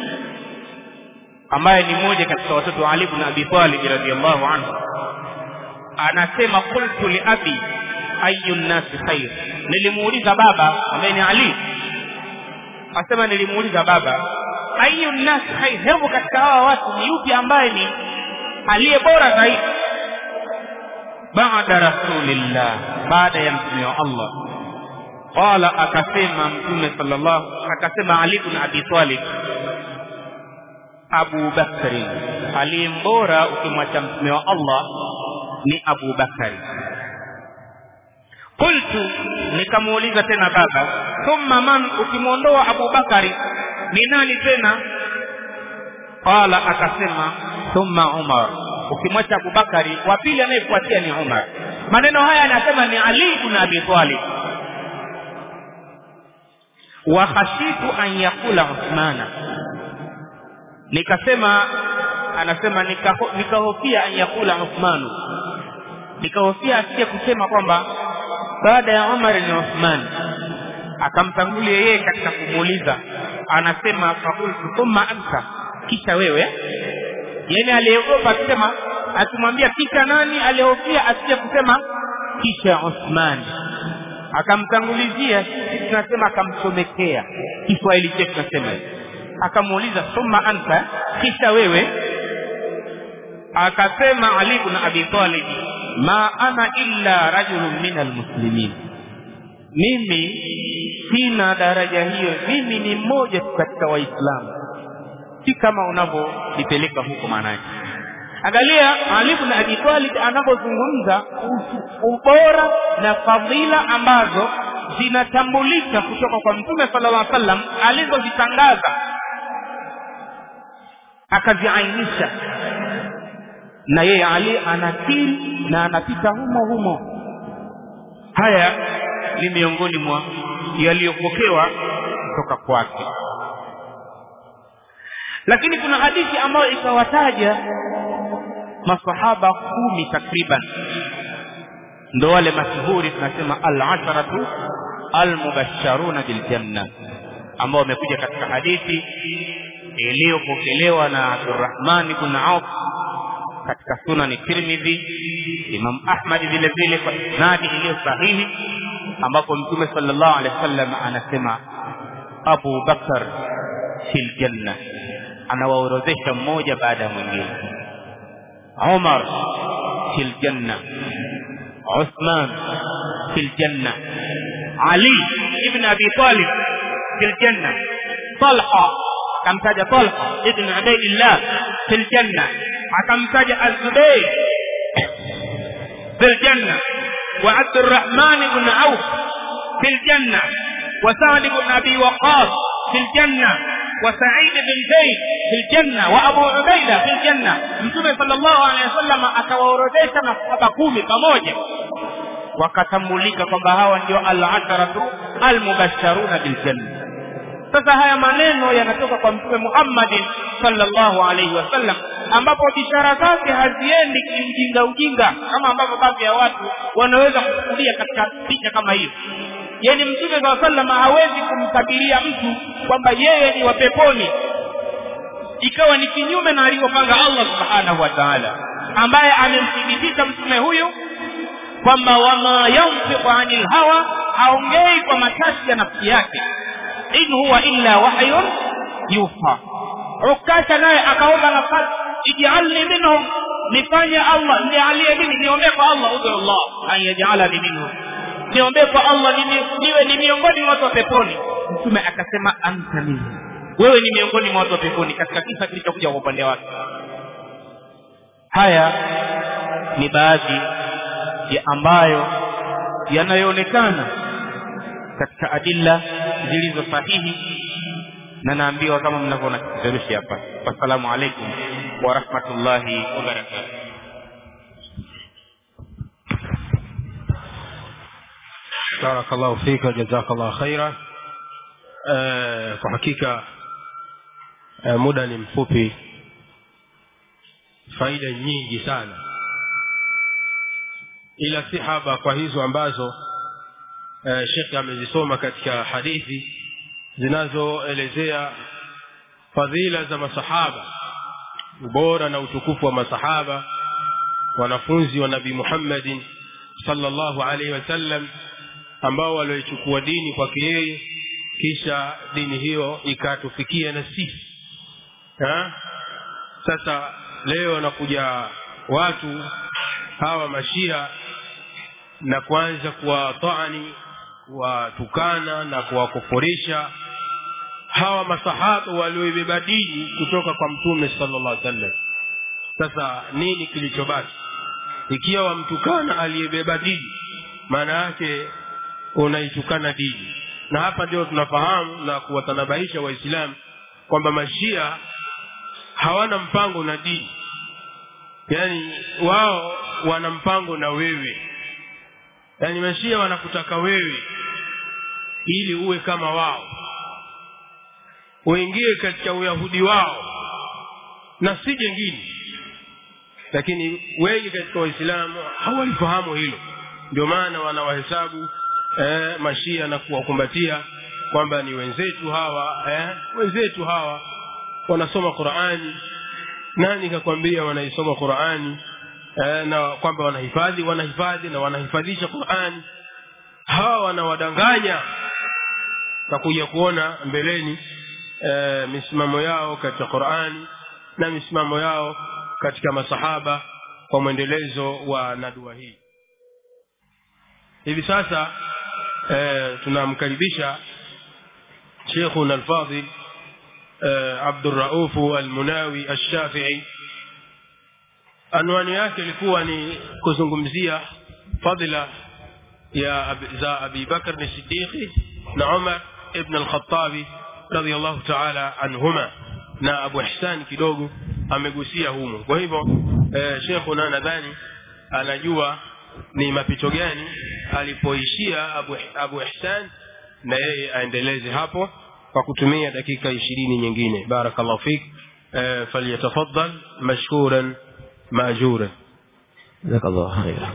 ambaye ni mmoja katika watoto wa Ali ibn Abi Talib radiyallahu anhu anasema qultu li abi ayu nnasi khair nilimuuliza baba ambaye ni Ali asema nilimuuliza baba ayu nnasi khair hebu katika hawa watu ni yupi ambaye ni aliye bora zaidi baada rasulillah baada ya mtume wa Allah qala akasema mtume sallallahu akasema Ali ibn Abi Talib Abu Bakari aliyembora ukimwacha mtume wa Allah ni Abu Bakari qultu nikamuuliza tena baba thumma man ukimwondoa Abu Bakari ni nani tena qala akasema thumma Umar ukimwacha Abu Bakari wa pili anayefuatia ni Umar maneno haya anasema ni Ali ibn Abi Talib wa khashitu an yakula Uthmana nikasema anasema nikaho- nikahofia an yakula Uthmanu nikahofia asije kusema kwamba baada ya Umar ni Uthman akamtangulia yeye katika kumuuliza anasema fakultu thumma anta kisha wewe yani aliogopa akisema akimwambia kisha nani alihofia asije kusema kisha Uthman akamtangulizia sisi tunasema akamchomekea Kiswahili chetu tunasema hivi. akamuuliza thumma anta kisha wewe akasema Ali ibn Abi Talib ma ana illa rajulun min almuslimin mimi sina daraja hiyo mimi ni mmoja tu katika waislamu si kama unavyolipeleka huko maanake angalia Ali ibn Abi Talib anapozungumza kuhusu ubora na fadhila ambazo zinatambulika kutoka kwa Mtume sallallahu alaihi wasallam alizozitangaza akaziainisha na yeye Ali anakiri na anapita humo humo haya ni miongoni mwa yaliyopokewa kutoka kwake lakini kuna hadithi ambayo ikawataja masahaba kumi takriban ndo wale mashuhuri tunasema al-asharatu al-mubashsharuna bil janna ambao wamekuja katika hadithi iliyopokelewa na Abdurrahman ibn Auf katika sunani Tirmidhi Imam Ahmad vile vile kwa isnadi iliyo sahihi ambapo Mtume sallallahu alaihi wasallam anasema Abu Bakar fil janna anawaorodhesha mmoja baada ya mwingine Umar fil janna Uthman fil janna Ali ibn Abi Talib fil janna Talha akamtaja Talha ibn Ubaydillah fil janna akamtaja Az-Zubayr fil janna wa Abdurrahman ibn Auf fil janna wa Sa'd ibn Abi Waqqas fil janna وسعيد بن زيد في الجنة وأبو عبيدة في الجنة متوم صلى الله عليه وسلم akawaorodesha masahaba kumi pamoja wakatambulika kwamba hawa ndio al-asharatu al-mubashsharuna bil janna sasa haya maneno yanatoka kwa mtume Muhammad sallallahu alaihi wasallam ambapo bishara zake haziendi kiujinga ujinga kama ambavyo baadhi ya watu wanaweza kuchukulia katika picha kama hiyo yani mtume saa sallam hawezi kumtabiria mtu kwamba yeye ni wa peponi ikawa ni kinyume na alivyopanga Allah subhanahu wa ta'ala ambaye amemthibitisha mtume huyu kwamba wama yanfiqu anil hawa haongei kwa matashi ya nafsi yake in huwa illa wahyun yuha ukasha naye akaomba nafasi ij'alni minhum nifanye Allah nijalie mimi niombe kwa Allah udhu Allah an yaj'alani minhum niombe kwa Allah nini niwe ni miongoni mwa watu wa peponi mtume akasema anta minhum wewe ni miongoni mwa watu wa peponi katika kisa kilichokuja kwa upande wake haya ni baadhi ya ambayo yanayoonekana katika adilla zilizo sahihi na naambiwa kama mnavyoona kipeperushi hapa wassalamu alaikum wa rahmatullahi wa barakatuh barakallahu fika jazakallahu khaira eh, kwa hakika eh, muda ni mfupi faida nyingi sana ila si haba kwa hizo ambazo eh, shekhe amezisoma katika hadithi zinazoelezea fadhila za masahaba ubora na utukufu wa masahaba wanafunzi wa nabii muhammadin sallallahu alaihi wasallam ambao walioichukua dini kwake yeye kisha dini hiyo ikatufikia na sisi ha? sasa leo wanakuja watu hawa mashia na kuanza kuwataani kuwatukana na kuwakufurisha hawa masahaba walioibeba dini kutoka kwa mtume sallallahu alaihi wasallam sasa nini kilichobaki ikiwa wamtukana aliyebeba dini maana yake unaitukana dini na hapa ndio tunafahamu na kuwatanabaisha waislamu kwamba mashia hawana mpango na dini yaani wao wana mpango na wewe yaani mashia wanakutaka wewe ili uwe kama wao uingie katika uyahudi wao na si jengine lakini wengi katika waislamu hawalifahamu hilo ndio maana wanawahesabu eh, mashia na kuwakumbatia kwamba ni wenzetu hawa eh, wenzetu hawa wanasoma qurani nani kakwambia wanaisoma qurani eh, na kwamba wanahifadhi wanahifadhi na wanahifadhisha qurani hawa wanawadanganya takuja kuona mbeleni e, misimamo yao katika qurani na misimamo yao katika masahaba kwa mwendelezo wa nadua hii hivi sasa e, tunamkaribisha shekhuna alfadhil e, abduraufu almunawi alshafii anwani yake ilikuwa ni kuzungumzia fadhila ya ab, za abi bakr ni siddiqi na umar ibn alkhatabi radiallahu taala anhuma na abu ihsan kidogo amegusia humo kwa hivyo e, shekhuna nadhani anajua ni mapito gani alipoishia abu, abu ihsan na yeye aendeleze hapo kwa kutumia dakika ishirini nyingine barakallahu fik e, falyatafaddal mashkuran maajuran جزاك الله خيرا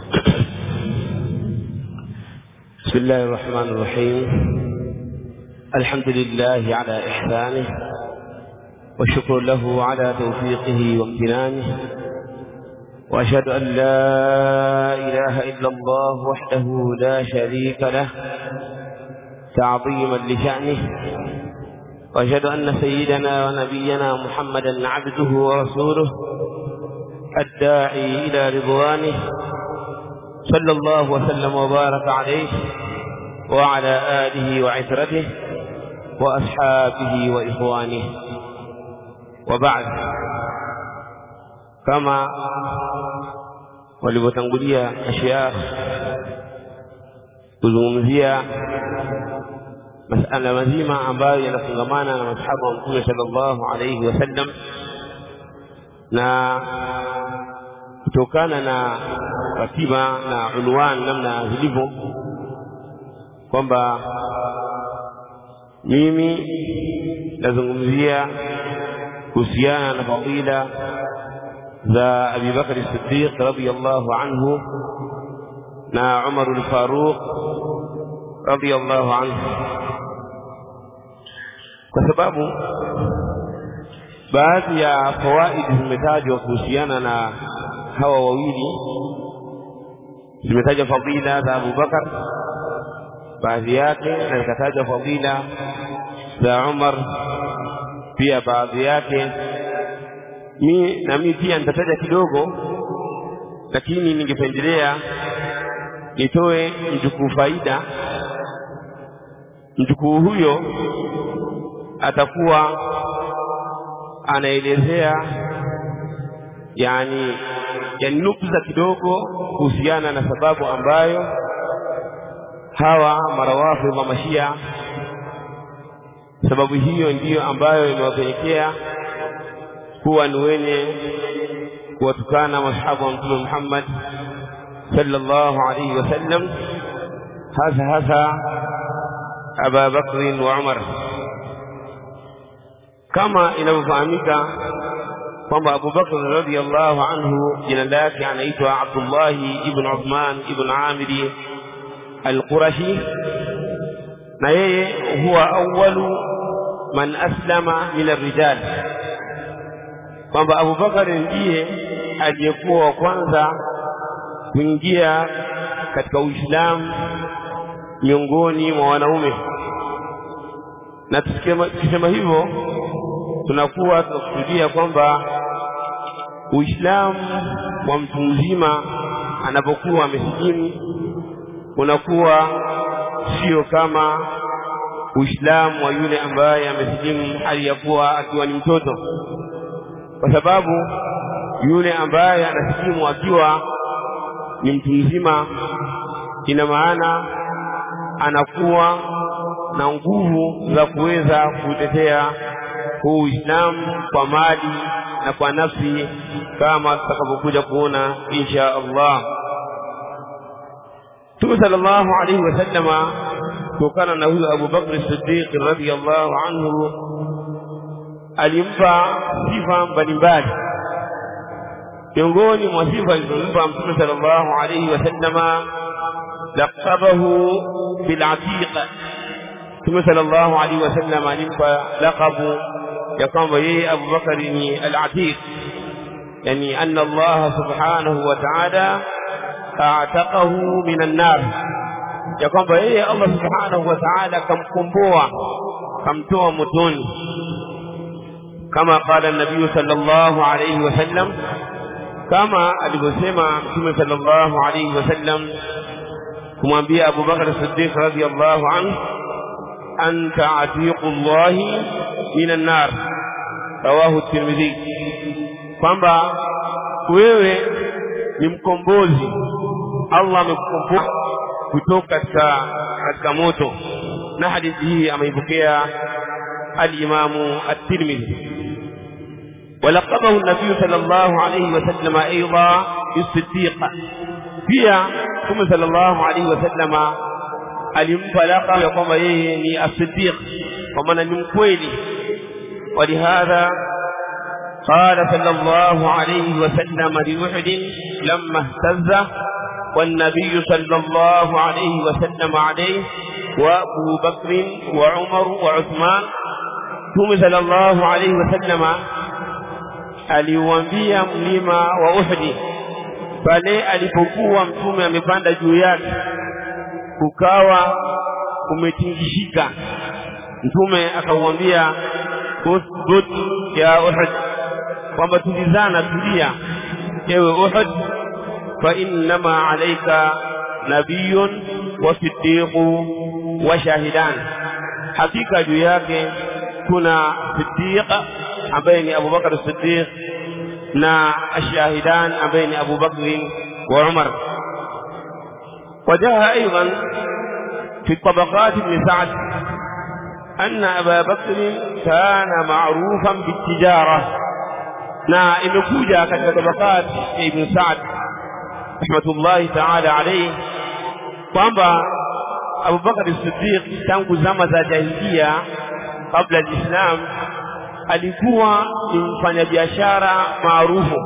بسم الله الرحمن الرحيم الحمد لله على إحسانه والشكر له على توفيقه وامتنانه وأشهد أن لا إله إلا الله وحده لا شريك له تعظيما لشأنه وأشهد أن سيدنا ونبينا محمدا عبده ورسوله الداعي إلى رضوانه صلى الله وسلم وبارك عليه وعلى آله وعترته وأصحابه وإخوانه وبعد كما walivyotangulia ashiyakh kuzungumzia masala mazima ambayo yanafungamana na masahaba wa mtume sallallahu alayhi wasallam na kutokana na ratiba na unwan namna zilivyo kwamba mimi nazungumzia kuhusiana na fadila za Abi Bakr Siddiq radhiyallahu anhu na Umar al-Faruq radhiyallahu anhu kwa sababu baadhi ya fawaidi zimetajwa kuhusiana na hawa wawili zimetaja fadila za Abu Bakar baadhi yake na zikataja fadila za Umar pia baadhi yake mi na mimi pia nitataja kidogo lakini ningependelea nitoe mjukuu faida mjukuu huyo atakuwa anaelezea yani yani nukta kidogo kuhusiana na sababu ambayo hawa marawafidh wa mashia sababu hiyo ndiyo ambayo imewapelekea kuwa ni wenye kuwatukana masahaba wa mtume Muhammad sallallahu alayhi wasallam hasa hasa Aba Bakr wa Umar kama inavyofahamika kwamba Abu Bakr radhiyallahu anhu jina lake anaitwa Abdullahi ibn Uthman ibn Amiri al-Qurashi na yeye huwa awwalu man aslama min ar-rijal kwamba Abu Bakar ndiye aliyekuwa wa kwanza kuingia katika Uislamu miongoni mwa wanaume na tukisema hivyo tunakuwa tunakusudia kwamba Uislamu wa mtu mzima anapokuwa amesilimu unakuwa sio kama Uislamu wa yule ambaye amesilimu hali ya kuwa akiwa ni mtoto, kwa sababu yule ambaye anasilimu akiwa ni mtu mzima, ina maana anakuwa na nguvu za kuweza kutetea huu Uislamu kwa mali na kwa nafsi, kama tutakapokuja kuona insha Allah. Mtume sallallahu alaihi wasallama kutokana na huyo Abu Bakr Siddiq radhiyallahu anhu alimpa sifa mbalimbali. Miongoni mwa sifa alizompa Mtume sallallahu alaihi wasallama laqabahu bil atiq. Mtume sallallahu alaihi wasallama alimpa laqabu ya kwamba yeye Abu Bakari ni al atiq, yani anna Allah subhanahu wa ta'ala a'taqahu minan nar ya kwamba yeye Allah subhanahu wa ta'ala kamkomboa kamtoa motoni kama qala nabii sallallahu alayhi wasallam kama alivyosema mtume sallallahu alayhi wasallam kumwambia Abu Bakar Siddiq radhiyallahu anhu anta atiqullahi minan nar rawahu Tirmidhi kwamba wewe ni mkombozi Allah amekukomboa kutoka katika katika moto na hadithi hii ameipokea al-Imamu at-Tirmidhi ولقبه النبي صلى الله عليه وسلم أيضا بالصديق pia Mtume sallallahu alaihi wasallam alimpa laqab ya kwamba yeye ni as-siddiq kwa maana ni mkweli ولهذا قال صلى الله عليه وسلم لأحد لما اهتز والنبي صلى الله عليه وسلم عليه وأبو بكر وعمر وعثمان ثم صلى الله عليه وسلم aliuambia mlima wa Uhdi pale alipokuwa mtume amepanda juu yake kukawa kumetingishika mtume akauambia usbut ya Uhud kwamba tulizana tulia ewe Uhud fa innama alayka nabiyyun wa siddiqu wa shahidan hakika juu yake kuna siddiq ambaye ni Abu Bakar Siddiq na ashahidan ambaye ni Abu Bakr wa Umar وجاء أيضا في طبقات ابن سعد أن أبا بكر كان معروفا بالتجارة na imekuja katika tabaqat ya Ibn Sa'd rahmatullahi ta'ala alayhi kwamba Abu Bakar Siddiq tangu zama za jahiliya kabla ya Islam alikuwa ni mfanyabiashara maarufu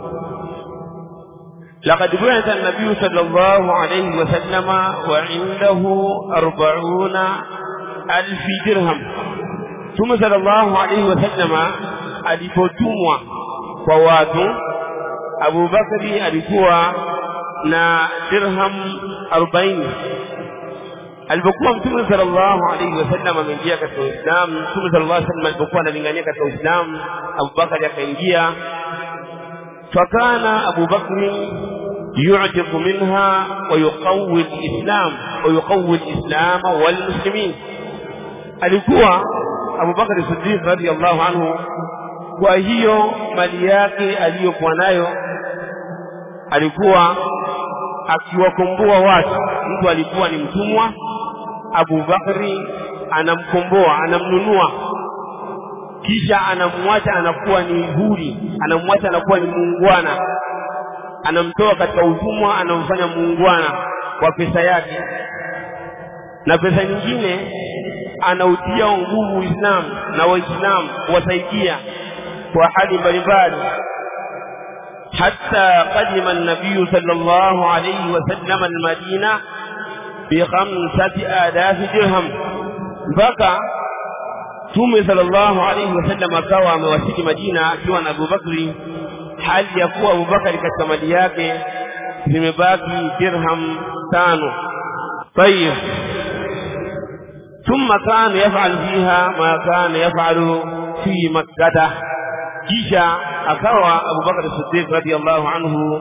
لقد بعث النبي صلى الله عليه وسلم وعنده أربعون ألف درهم ثم صلى الله عليه وسلم alipotumwa kwa watu Abu Bakari alikuwa na dirham 40 alipokuwa Mtume sallallahu alaihi wasallam ameingia katika Uislamu Mtume sallallahu alaihi wasallam alipokuwa analingania katika Uislamu Abu Bakari akaingia fakana Abu Bakri يعتق منها ويقوي الإسلام ويقوي الإسلام والمسلمين alikuwa Abu Bakar Siddiq radhiallahu anhu kwa hiyo mali yake aliyokuwa nayo alikuwa akiwakomboa watu mtu alikuwa ni mtumwa Abu Bakri anamkomboa anamnunua kisha anamwacha anakuwa ni huri anamwacha anakuwa ni muungwana anamtoa katika utumwa anamfanya muungwana kwa pesa yake na pesa nyingine anautia nguvu Uislamu na Waislamu kuwasaidia kwa hali mbalimbali حتى قدم النبي صلى الله عليه وسلم المدينة بخمسة آلاف درهم بقى Mtume sallallahu alaihi wasallam akawa amewasili Madina akiwa na Abubakri, hali ya kuwa Abubakari katika mali yake zimebaki dirham tano. Tayib, thumma kana yafal fiha ma kana yafalu fi makkata, kisha akawa Abubakar Siddiq radhiallahu anhu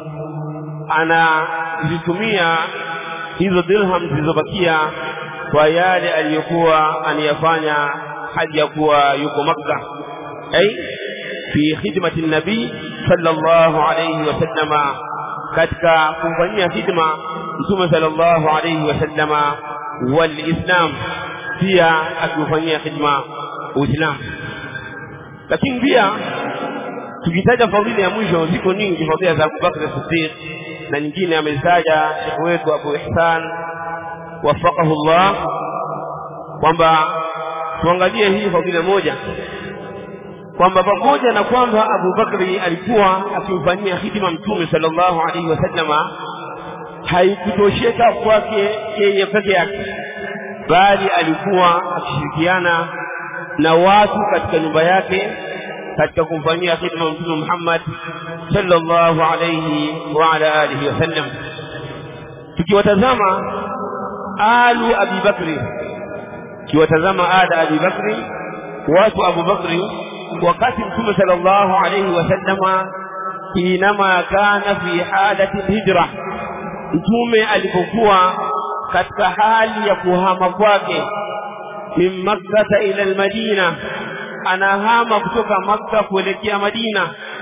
anazitumia hizo dirham zilizobakia kwa yale aliyokuwa aniyafanya hali ya kuwa yuko Makka ay fi khidmati nabii sallallahu alayhi wasallama katika kumfanyia khidma mtume sallallahu alayhi wasallama walislam pia akifanyia khidma uislamu lakini pia tukitaja fadhila ya mwisho ziko nyingi fadhila za Abubakar Siddiq na nyingine amezitaja shekhe wetu Abu Ihsan wafaqahu Allah kwamba tuangalie hii fadhila moja kwamba pamoja na kwamba Abu Bakri alikuwa akimfanyia hidima Mtume sallallahu alaihi wasallama haikutosheka kwake yeye peke yake, bali alikuwa akishirikiana na watu katika nyumba yake katika kumfanyia hidima Mtume Muhammad sallallahu alaihi wa ala alihi wasallam. Tukiwatazama alu Abi Bakri kiwatazama ada Abi Bakri watu Abu Bakri wakati Mtume sallallahu alayhi wasallama inama kana fi halati hijra Mtume alipokuwa katika hali ya kuhama kwake min Makkah ila al-Madina anahama kutoka Makka kuelekea Madina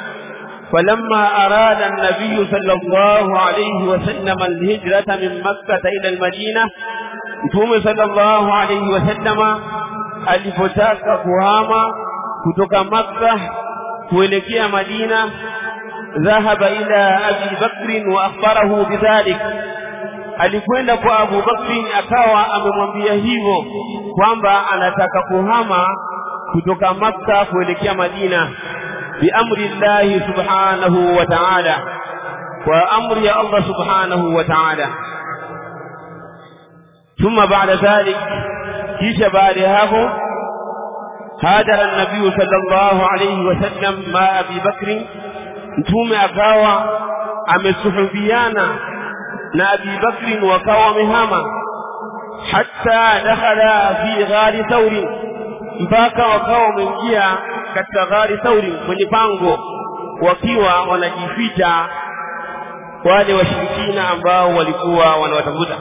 فلما أراد النبي صلى الله عليه وسلم الهجرة من مكة إلى المدينة Mtume sallallahu alayhi wasallama alipotaka kuhama kutoka Makka kuelekea Madina dhahaba ila Abi Bakr wa akhbarahu bidhalik alikwenda kwa Abu Bakr akawa amemwambia hivyo kwamba anataka kuhama kutoka Makka kuelekea Madina biamri Allah subhanahu wa ta'ala kwa amri ya Allah subhanahu wa ta'ala ثم بعد ذلك كيش بعد هذا هاجر النبي صلى الله عليه وسلم مع أبي بكر mtume akawa amesuhubiana na Abi Bakr wakawa wamehama hatta dakhala fi ghari Thawri mpaka wakawa wameingia katika ghari Thawri kwenye pango wakiwa wanajificha wale washirikina ambao walikuwa wanawatafuta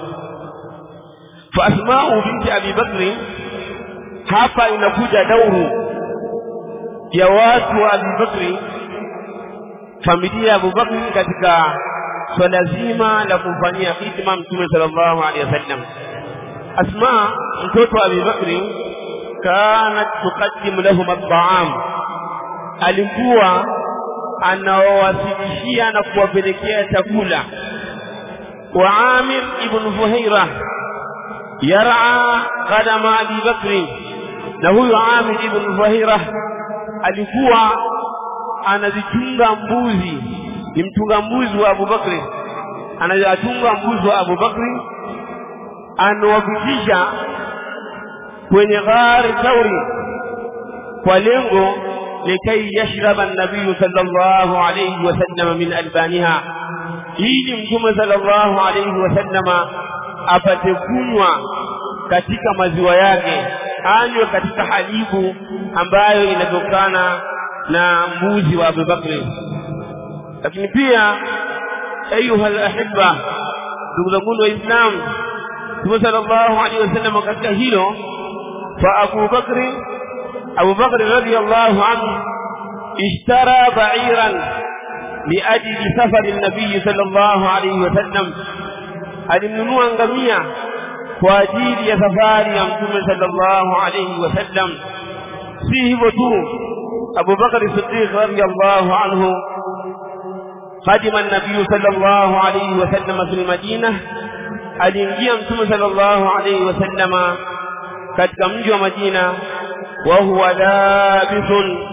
فأسماء بنت أبي بكر hapa inakuja dauru ya watu wa Abu Bakri familia ya Abu Bakri katika swala zima la kumfanyia hidma Mtume sallallahu alaihi wasallam. Asma mtoto wa Abu Bakri kanat tuqaddimu lahum at-ta'am, alikuwa anawawasilishia na kuwapelekea chakula. Wa Amir ibn Fuhaira yar'a qadama Abi Bakri na huyu Amir ibn Fahira alikuwa anazichunga mbuzi ni mchunga mbuzi wa Abu Bakri anachunga mbuzi wa Abu Bakri anawafikisha kwenye ghari Thauri kwa lengo likai yashraba an-nabiy sallallahu alayhi wasallam min albaniha ili mtume sallallahu alayhi wasallama apate kunywa katika maziwa yake anywe katika halibu ambayo inatokana na mbuzi wa Abu Bakri lakini pia ayuha alahibba ndugu zangu wa Islam Mtume sallallahu alaihi wasallam katika hilo fa Abu Bakri Abu Bakri radiyallahu anhu ishtara ba'iran liajli safari nabii sallallahu alaihi wasallam alimnunua ngamia kwa ajili ya safari ya mtume sallallahu alayhi wasallam si hivyo tu Abu Bakar Siddiq radiyallahu anhu قدم النبي صلى الله عليه وسلم في المدينة aliingia mtume sallallahu alayhi wasallama katika mji wa Madina wa huwa labithun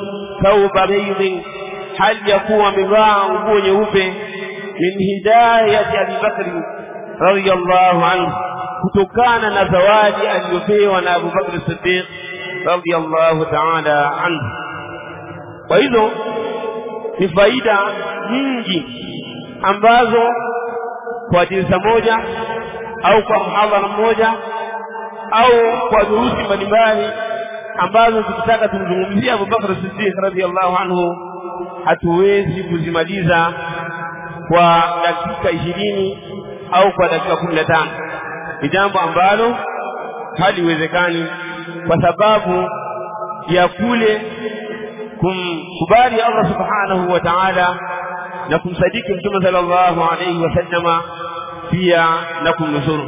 thawba baydin hali ya kuwa amevaa nguo nyeupe min hidayati Abi Bakri radiyallahu anhu kutokana na zawadi aliyopewa na Abu Bakr Siddiq radiyallahu ta'ala anhu kwa hizo ni faida nyingi ambazo kwa jinsa moja au kwa mhadhara mmoja au kwa durusi mbalimbali ambazo tukitaka tumzungumzie Abu Bakr Siddiq radhiallahu anhu hatuwezi kuzimaliza kwa dakika ishirini au kwa dakika kumi na tano ni jambo ambalo haliwezekani kwa sababu ya kule kumkubali Allah subhanahu wa ta'ala na kumsadiki mtume sallallahu alayhi wasallama pia na kumnusuru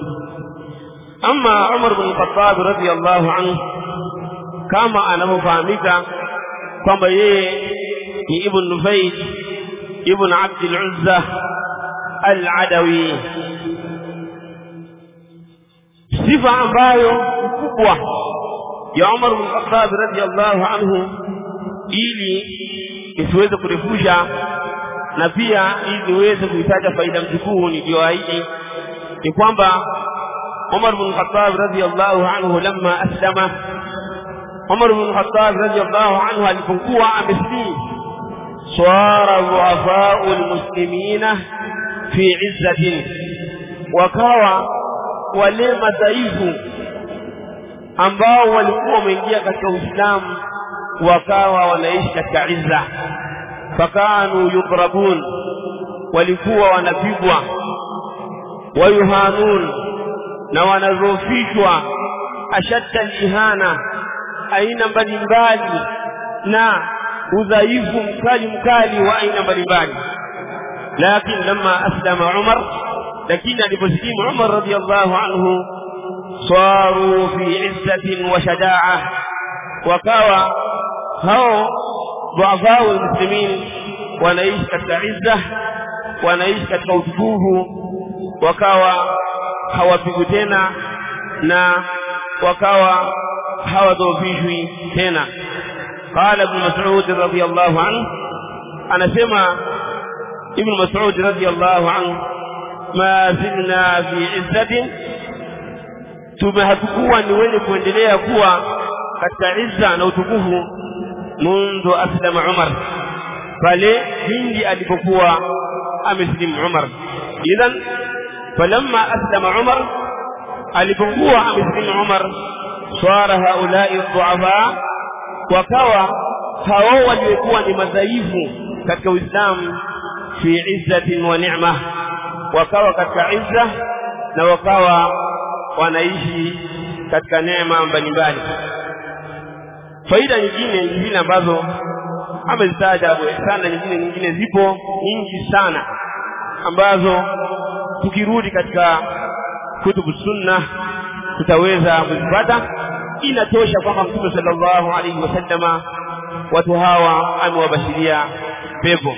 ama Umar bin Khattab radhiyallahu anhu kama anavyofahamika kwamba yeye ni ibn Nufail ibn Abd al-Uzza al-Adawi sifa ambayo kubwa ya Umar bin Khattab radhiyallahu anhu ili isiweze kurefusha na pia ili niweze kuitaja faida mtukuu niliyoahidi ni kwamba Umar bin Khattab radhiyallahu anhu lamma aslama Umar bin Khattab radhiyallahu anhu alipokuwa ameslimu swara dhuafau almuslimina fi izzatin wakawa wale madhaifu ambao walikuwa wameingia katika Uislamu wakawa wanaishi katika izza fakanu yudrabun walikuwa wanapigwa wayuhanun na wanadhoofishwa ashadda ihana aina mbalimbali na udhaifu mkali mkali wa aina mbalimbali lakini lama aslama Umar lakini aliposlimu Umar radiyallahu anhu saru fi izzatin wa shadaa wakawa hao dhuafau almuslimin wanaishi katika izza wanaishi katika utukufu wakawa hawapigwi tena na wakawa hawadhoofishwi tena qala ibn mas'ud radiyallahu anhu anasema ibn mas'ud radiyallahu anhu ma zilna fi izzatin tumehatukuwa ni wenye kuendelea kuwa katika izza na utukufu mundu aslama Umar pale pindi alipokuwa ameslimu Umar idhan falamma aslama Umar alipokuwa ameslimu Umar swara haulai dhuafa wakawa hao waliokuwa ni madhaifu katika Uislamu fi izzatin wa ni'ma wakawa katika izza na wakawa wanaishi katika neema mbalimbali faida nyingine nyingine ambazo amezitaja Abu Ihsan na nyingine nyingine zipo nyingi sana ambazo tukirudi katika kutubu sunna tutaweza kuzipata inatosha kwamba mtume sallallahu alaihi wasallama watu hawa amewabashiria pepo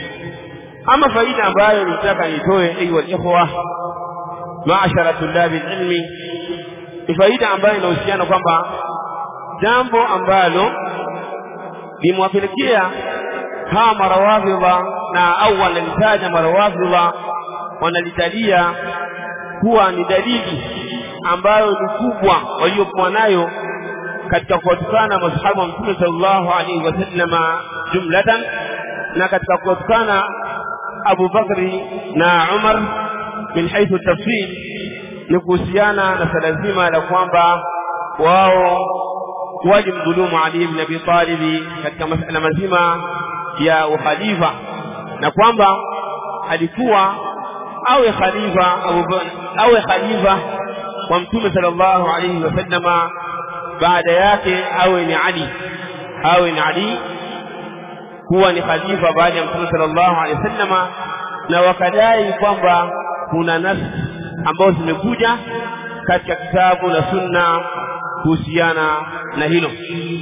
ama faida ambayo nitaka nitoe ayuha ikhwa maashara tulabi ilmi ni faida ambayo inahusiana kwamba jambo ambalo limewapelekea hawa marawafidha na au wanalitaja marawafidha wanalitalia kuwa ni dalili ambayo ni kubwa waliokuwa nayo katika kuwatukana masahaba wa mtume sallallahu alaihi wasallama jumlatan na katika kuwatukana Abu Bakri na Umar min haithu tafsir ni kuhusiana na swala zima la kwamba wao walimdhulumu Ali ibn Abi Talib katika masala mazima ya ukhalifa na kwamba alikuwa awe khalifa awe khalifa wa mtume sallallahu alayhi wasallama baada yake awe ni Ali awe ni Ali kuwa ni khalifa baada ya mtume sallallahu alayhi wasallama na wakadai kwamba kuna nafsi ambazo zimekuja katika kitabu na sunna kuhusiana na hilo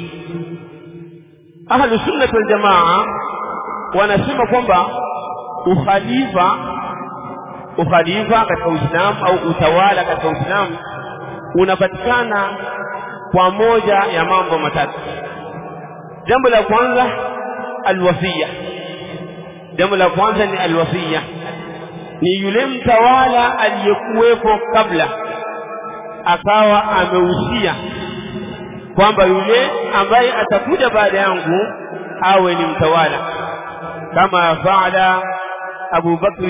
ahlu sunnah wal jamaa wanasema kwamba ukhalifa ukhalifa katika Uislamu au utawala katika Uislamu unapatikana kwa moja ya mambo matatu jambo la kwanza alwasiya jambo la kwanza ni alwasiya ni yule mtawala aliyekuwepo kabla akawa amehusia kwamba yule ambaye atakuja baada yangu awe ni mtawala kama faala Abu Bakr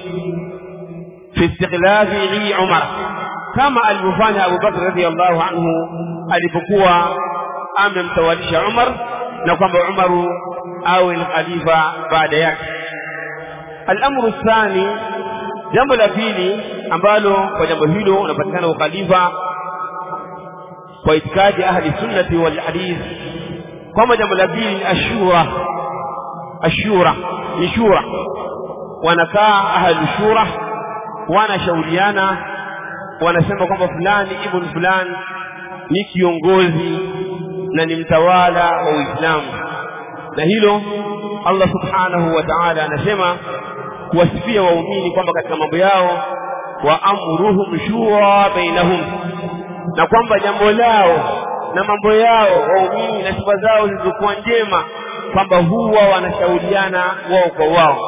fi istikhlafi Umar kama alivyofanya Abu Bakr radhiallahu anhu alipokuwa amemtawalisha Umar na kwamba Umaru awe ni khalifa baada yake al-amru thani jambo la pili ambalo kwa jambo hilo unapatikana ukhalifa kwa itikadi ahli sunnati wal hadith kwamba jambo la pili ni ashura ashura ni shura wanakaa ahli shura wanashauriana wanasema kwamba fulani ibn fulani ni kiongozi na ni mtawala wa Uislamu na hilo Allah subhanahu wa ta'ala anasema kuwasifia waumini kwamba katika mambo yao wa amruhum shura bainahum na kwamba jambo lao na mambo yao waumini na sifa zao zilizokuwa njema kwamba huwa wanashauriana wao kwa wao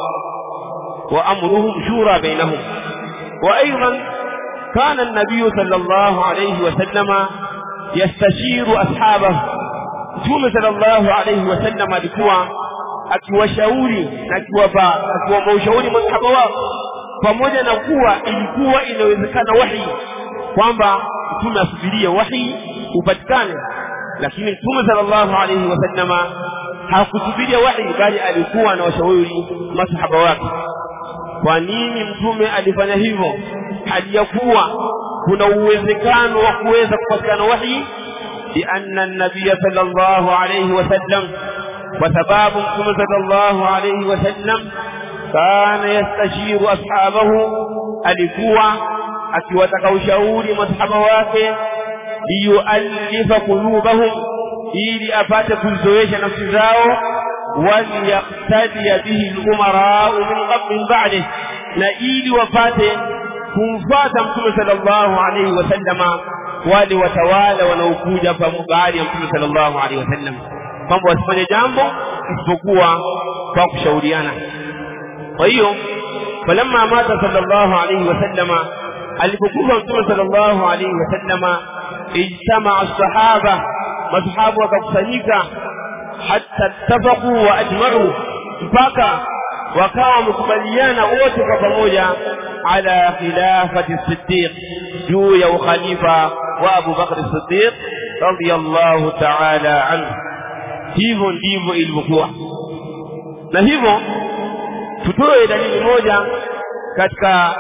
wa amruhum shura bainahum wa aidan kana an-nabiy sallallahu alayhi wa sallama yastashiru ashabahu Mtume sallallahu alayhi wasallam alikuwa akiwashauri na akiwapa akiwapa ushauri masahaba wao pamoja na kuwa ilikuwa inawezekana wahi kwamba mtume asubirie wahi upatikane lakini mtume sallallahu alayhi wasallama hakusubiria wahi bali alikuwa anawashauri masahaba wake kwa nini mtume alifanya hivyo hali ya kuwa kuna uwezekano wa kuweza kupatikana wahi لأن النبي صلى الله عليه وسلم وسباب صلى الله عليه وسلم كان يستشير أصحابه alikuwa akiwataka ushauri masahaba wake liyuallifa qulubahum ili apate kuzoesha nafsi zao waliyaqtadiya bihi al-umarau min qabl ba'dih na ili wapate kumfuata mtume sallallahu alayhi wasallama wale watawala wanaokuja baada ya mtume sallallahu alaihi wasallam kwamba wasifanye jambo isipokuwa kwa kushauriana kwa hiyo falamma mata sallallahu alaihi wasallama alipokufa mtume sallallahu alaihi wasallama ijtamaa sahaba masahabu wakakusanyika hatta ittafaqu wa ajma'u mpaka wakawa wamekubaliana wote kwa pamoja ala khilafati siddiq juu ya ukhalifa wa Abu Bakr Siddiq radiyallahu ta'ala anhu hivyo ndivyo ilivyokuwa na hivyo tutoe dalili moja katika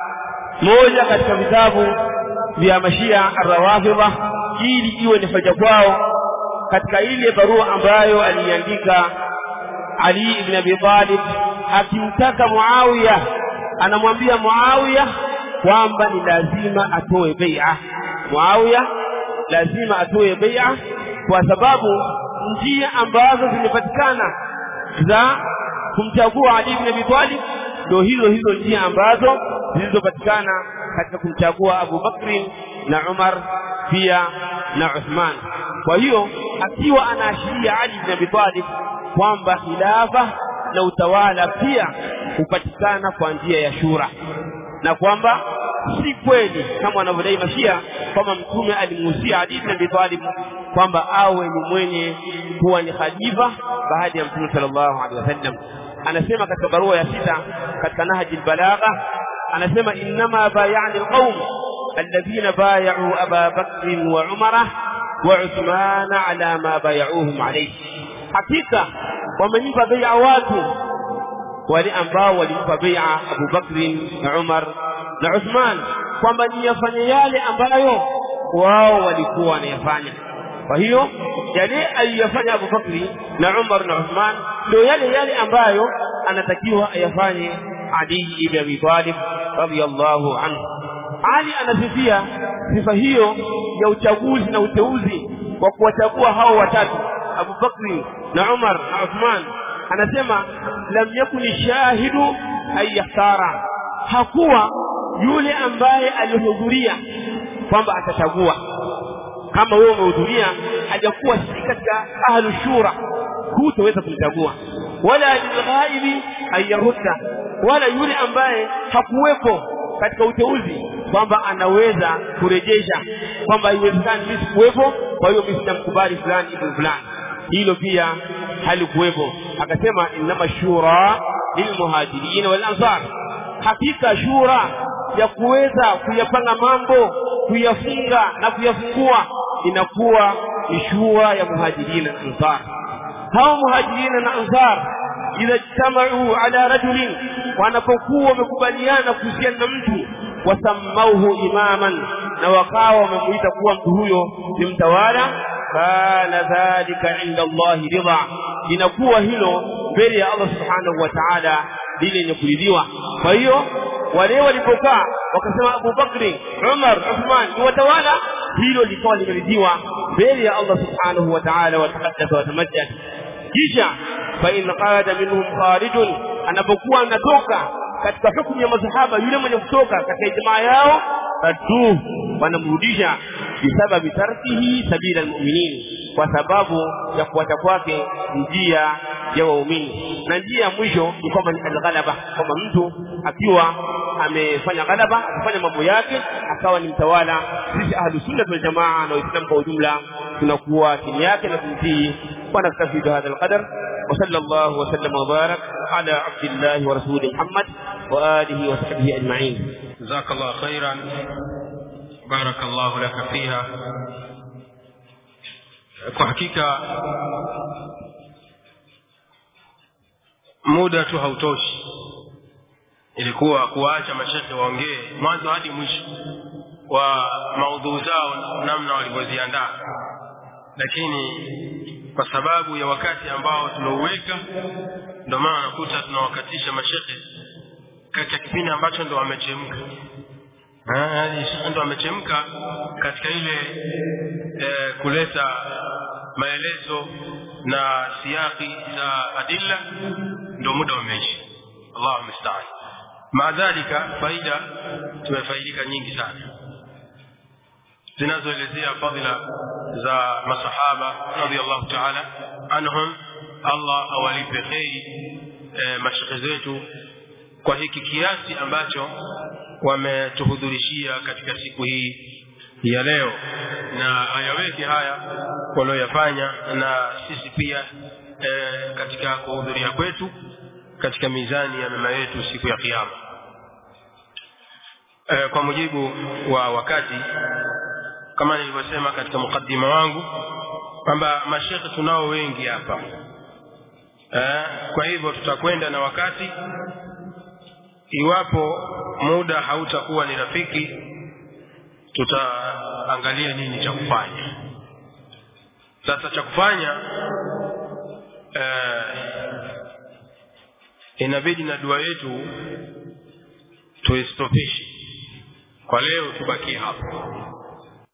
moja katika vitabu vya mashia arrawafidha ili iwe ni faida kwao katika ile barua ambayo aliandika Ali ibn Abi Talib akimtaka Muawiya anamwambia Muawiya kwamba ni lazima atoe bai'a Muawiya lazima atoe bai'a kwa sababu njia ambazo zimepatikana za kumchagua Ali ibn Abi Talib ndio hizo hizo njia ambazo zilizopatikana katika kumchagua Abu Bakri na Umar pia na Uthman kwa hiyo akiwa anaashiria Ali ibn Abi Talib kwamba khilafa na utawala pia hupatikana kwa njia ya shura na kwamba si kweli kama wanavyodai mashia kwamba mtume alimuhusia Ali ibn Abi Talib kwamba awe ni mwenye kuwa ni khalifa baada ya mtume sallallahu alaihi wasallam anasema katika barua ya sita katika nahji albalagha anasema innama bayani alqaum alladhina bay'u Aba Bakr wa Umara wa Uthman ala ma bay'uhum alayhi hakika wamenipa bai'a watu wale ambao walimpa bai'a Abu Bakr na Umar na Uthman kwamba ni yafanye yale ambayo wao walikuwa wanayafanya kwa hiyo yale aliyofanya Abu Bakri na Umar na Uthman ndio yale yale ambayo anatakiwa ayafanye Ali ibn Abi Talib radiyallahu anhu Ali anasifia sifa hiyo ya uchaguzi na uteuzi wa kuwachagua hao watatu Abu Bakri na Umar na Uthman anasema lam yakuni shahidu ayahtara hakuwa yule ambaye alihudhuria kwamba atachagua kama wewe umehudhuria hajakuwa si katika ahlu shura hutaweza kumchagua wala lilghaibi ayarudda wala yule ambaye hakuwepo katika uteuzi kwamba anaweza kurejesha kwamba haiwezekani mimi sikuwepo kwa hiyo mimi sitamkubali fulani ibn fulani hilo pia halikuwepo akasema innama shura lilmuhajirin wal ansar hakika shura ya kuweza kuyapanga mambo kuyafunga na kuyafungua inakuwa ni shura ya muhajirin na ansar hao muhajirin na ansar idha ijtamau ala rajulin wanapokuwa wamekubaliana kuhusiana na mtu wasammauhu imaman na wakawa wamemuita kuwa mtu huyo ni mtawala kana dhalika inda Allahi ridha inakuwa hilo mbele ya Allah subhanahu wa ta'ala lile lenye kuridhiwa kwa hiyo wale walipokaa wakasema Abu Bakri Umar Uthman ni watawala hilo likawa limeridhiwa mbele ya Allah subhanahu wa ta'ala wa taqaddasa wa tamajjad kisha fa in qada minhum kharijun anapokuwa anatoka katika hukumu ya masahaba yule mwenye kutoka katika ijmaa yao atu wanamrudisha bisababi tarkihi sabila almu'minin kwa sababu ya kuacha kwake njia ya waumini na njia ya mwisho ni kwamba ni alghalaba kwamba mtu akiwa amefanya ghalaba akifanya mambo yake akawa ni mtawala sisi ahlu sunna wal jamaa na waislamu kwa ujumla tunakuwa chini yake na kumtii ونكتفي بهذا القدر وصلى الله وسلم وبارك على عبد الله ورسوله محمد وآله وصحبه أجمعين جزاك الله خيرا بارك الله لك فيها kwa hakika muda tu hautoshi ilikuwa kuwaacha mashekhe waongee mwanzo hadi mwisho wa maudhuu zao namna walivyoziandaa lakini kwa sababu ya wakati ambao tunauweka ndio maana nakuta tunawakatisha mashekhe katika kipindi ambacho ndo wamechemka yaani ndo wamechemka katika ile e, kuleta maelezo na siaki za adilla ndo muda umeisha allahu mustaan maadhalika faida tumefaidika nyingi sana zinazoelezea fadhila za masahaba radhiallahu taala anhum allah awalipe kheri e, mashekhe zetu kwa hiki kiasi ambacho wametuhudhurishia katika siku hii ya leo na ayaweke haya walioyafanya na sisi pia e, katika kuhudhuria kwetu katika mizani ya mema yetu siku ya kiama e, kwa mujibu wa wakati kama nilivyosema katika mukaddima wangu kwamba mashekhe tunao wengi hapa eh, kwa hivyo tutakwenda na wakati iwapo muda hautakuwa ni rafiki tutaangalia nini cha kufanya sasa cha kufanya eh, inabidi na dua yetu tuistopishe kwa leo tubakie hapo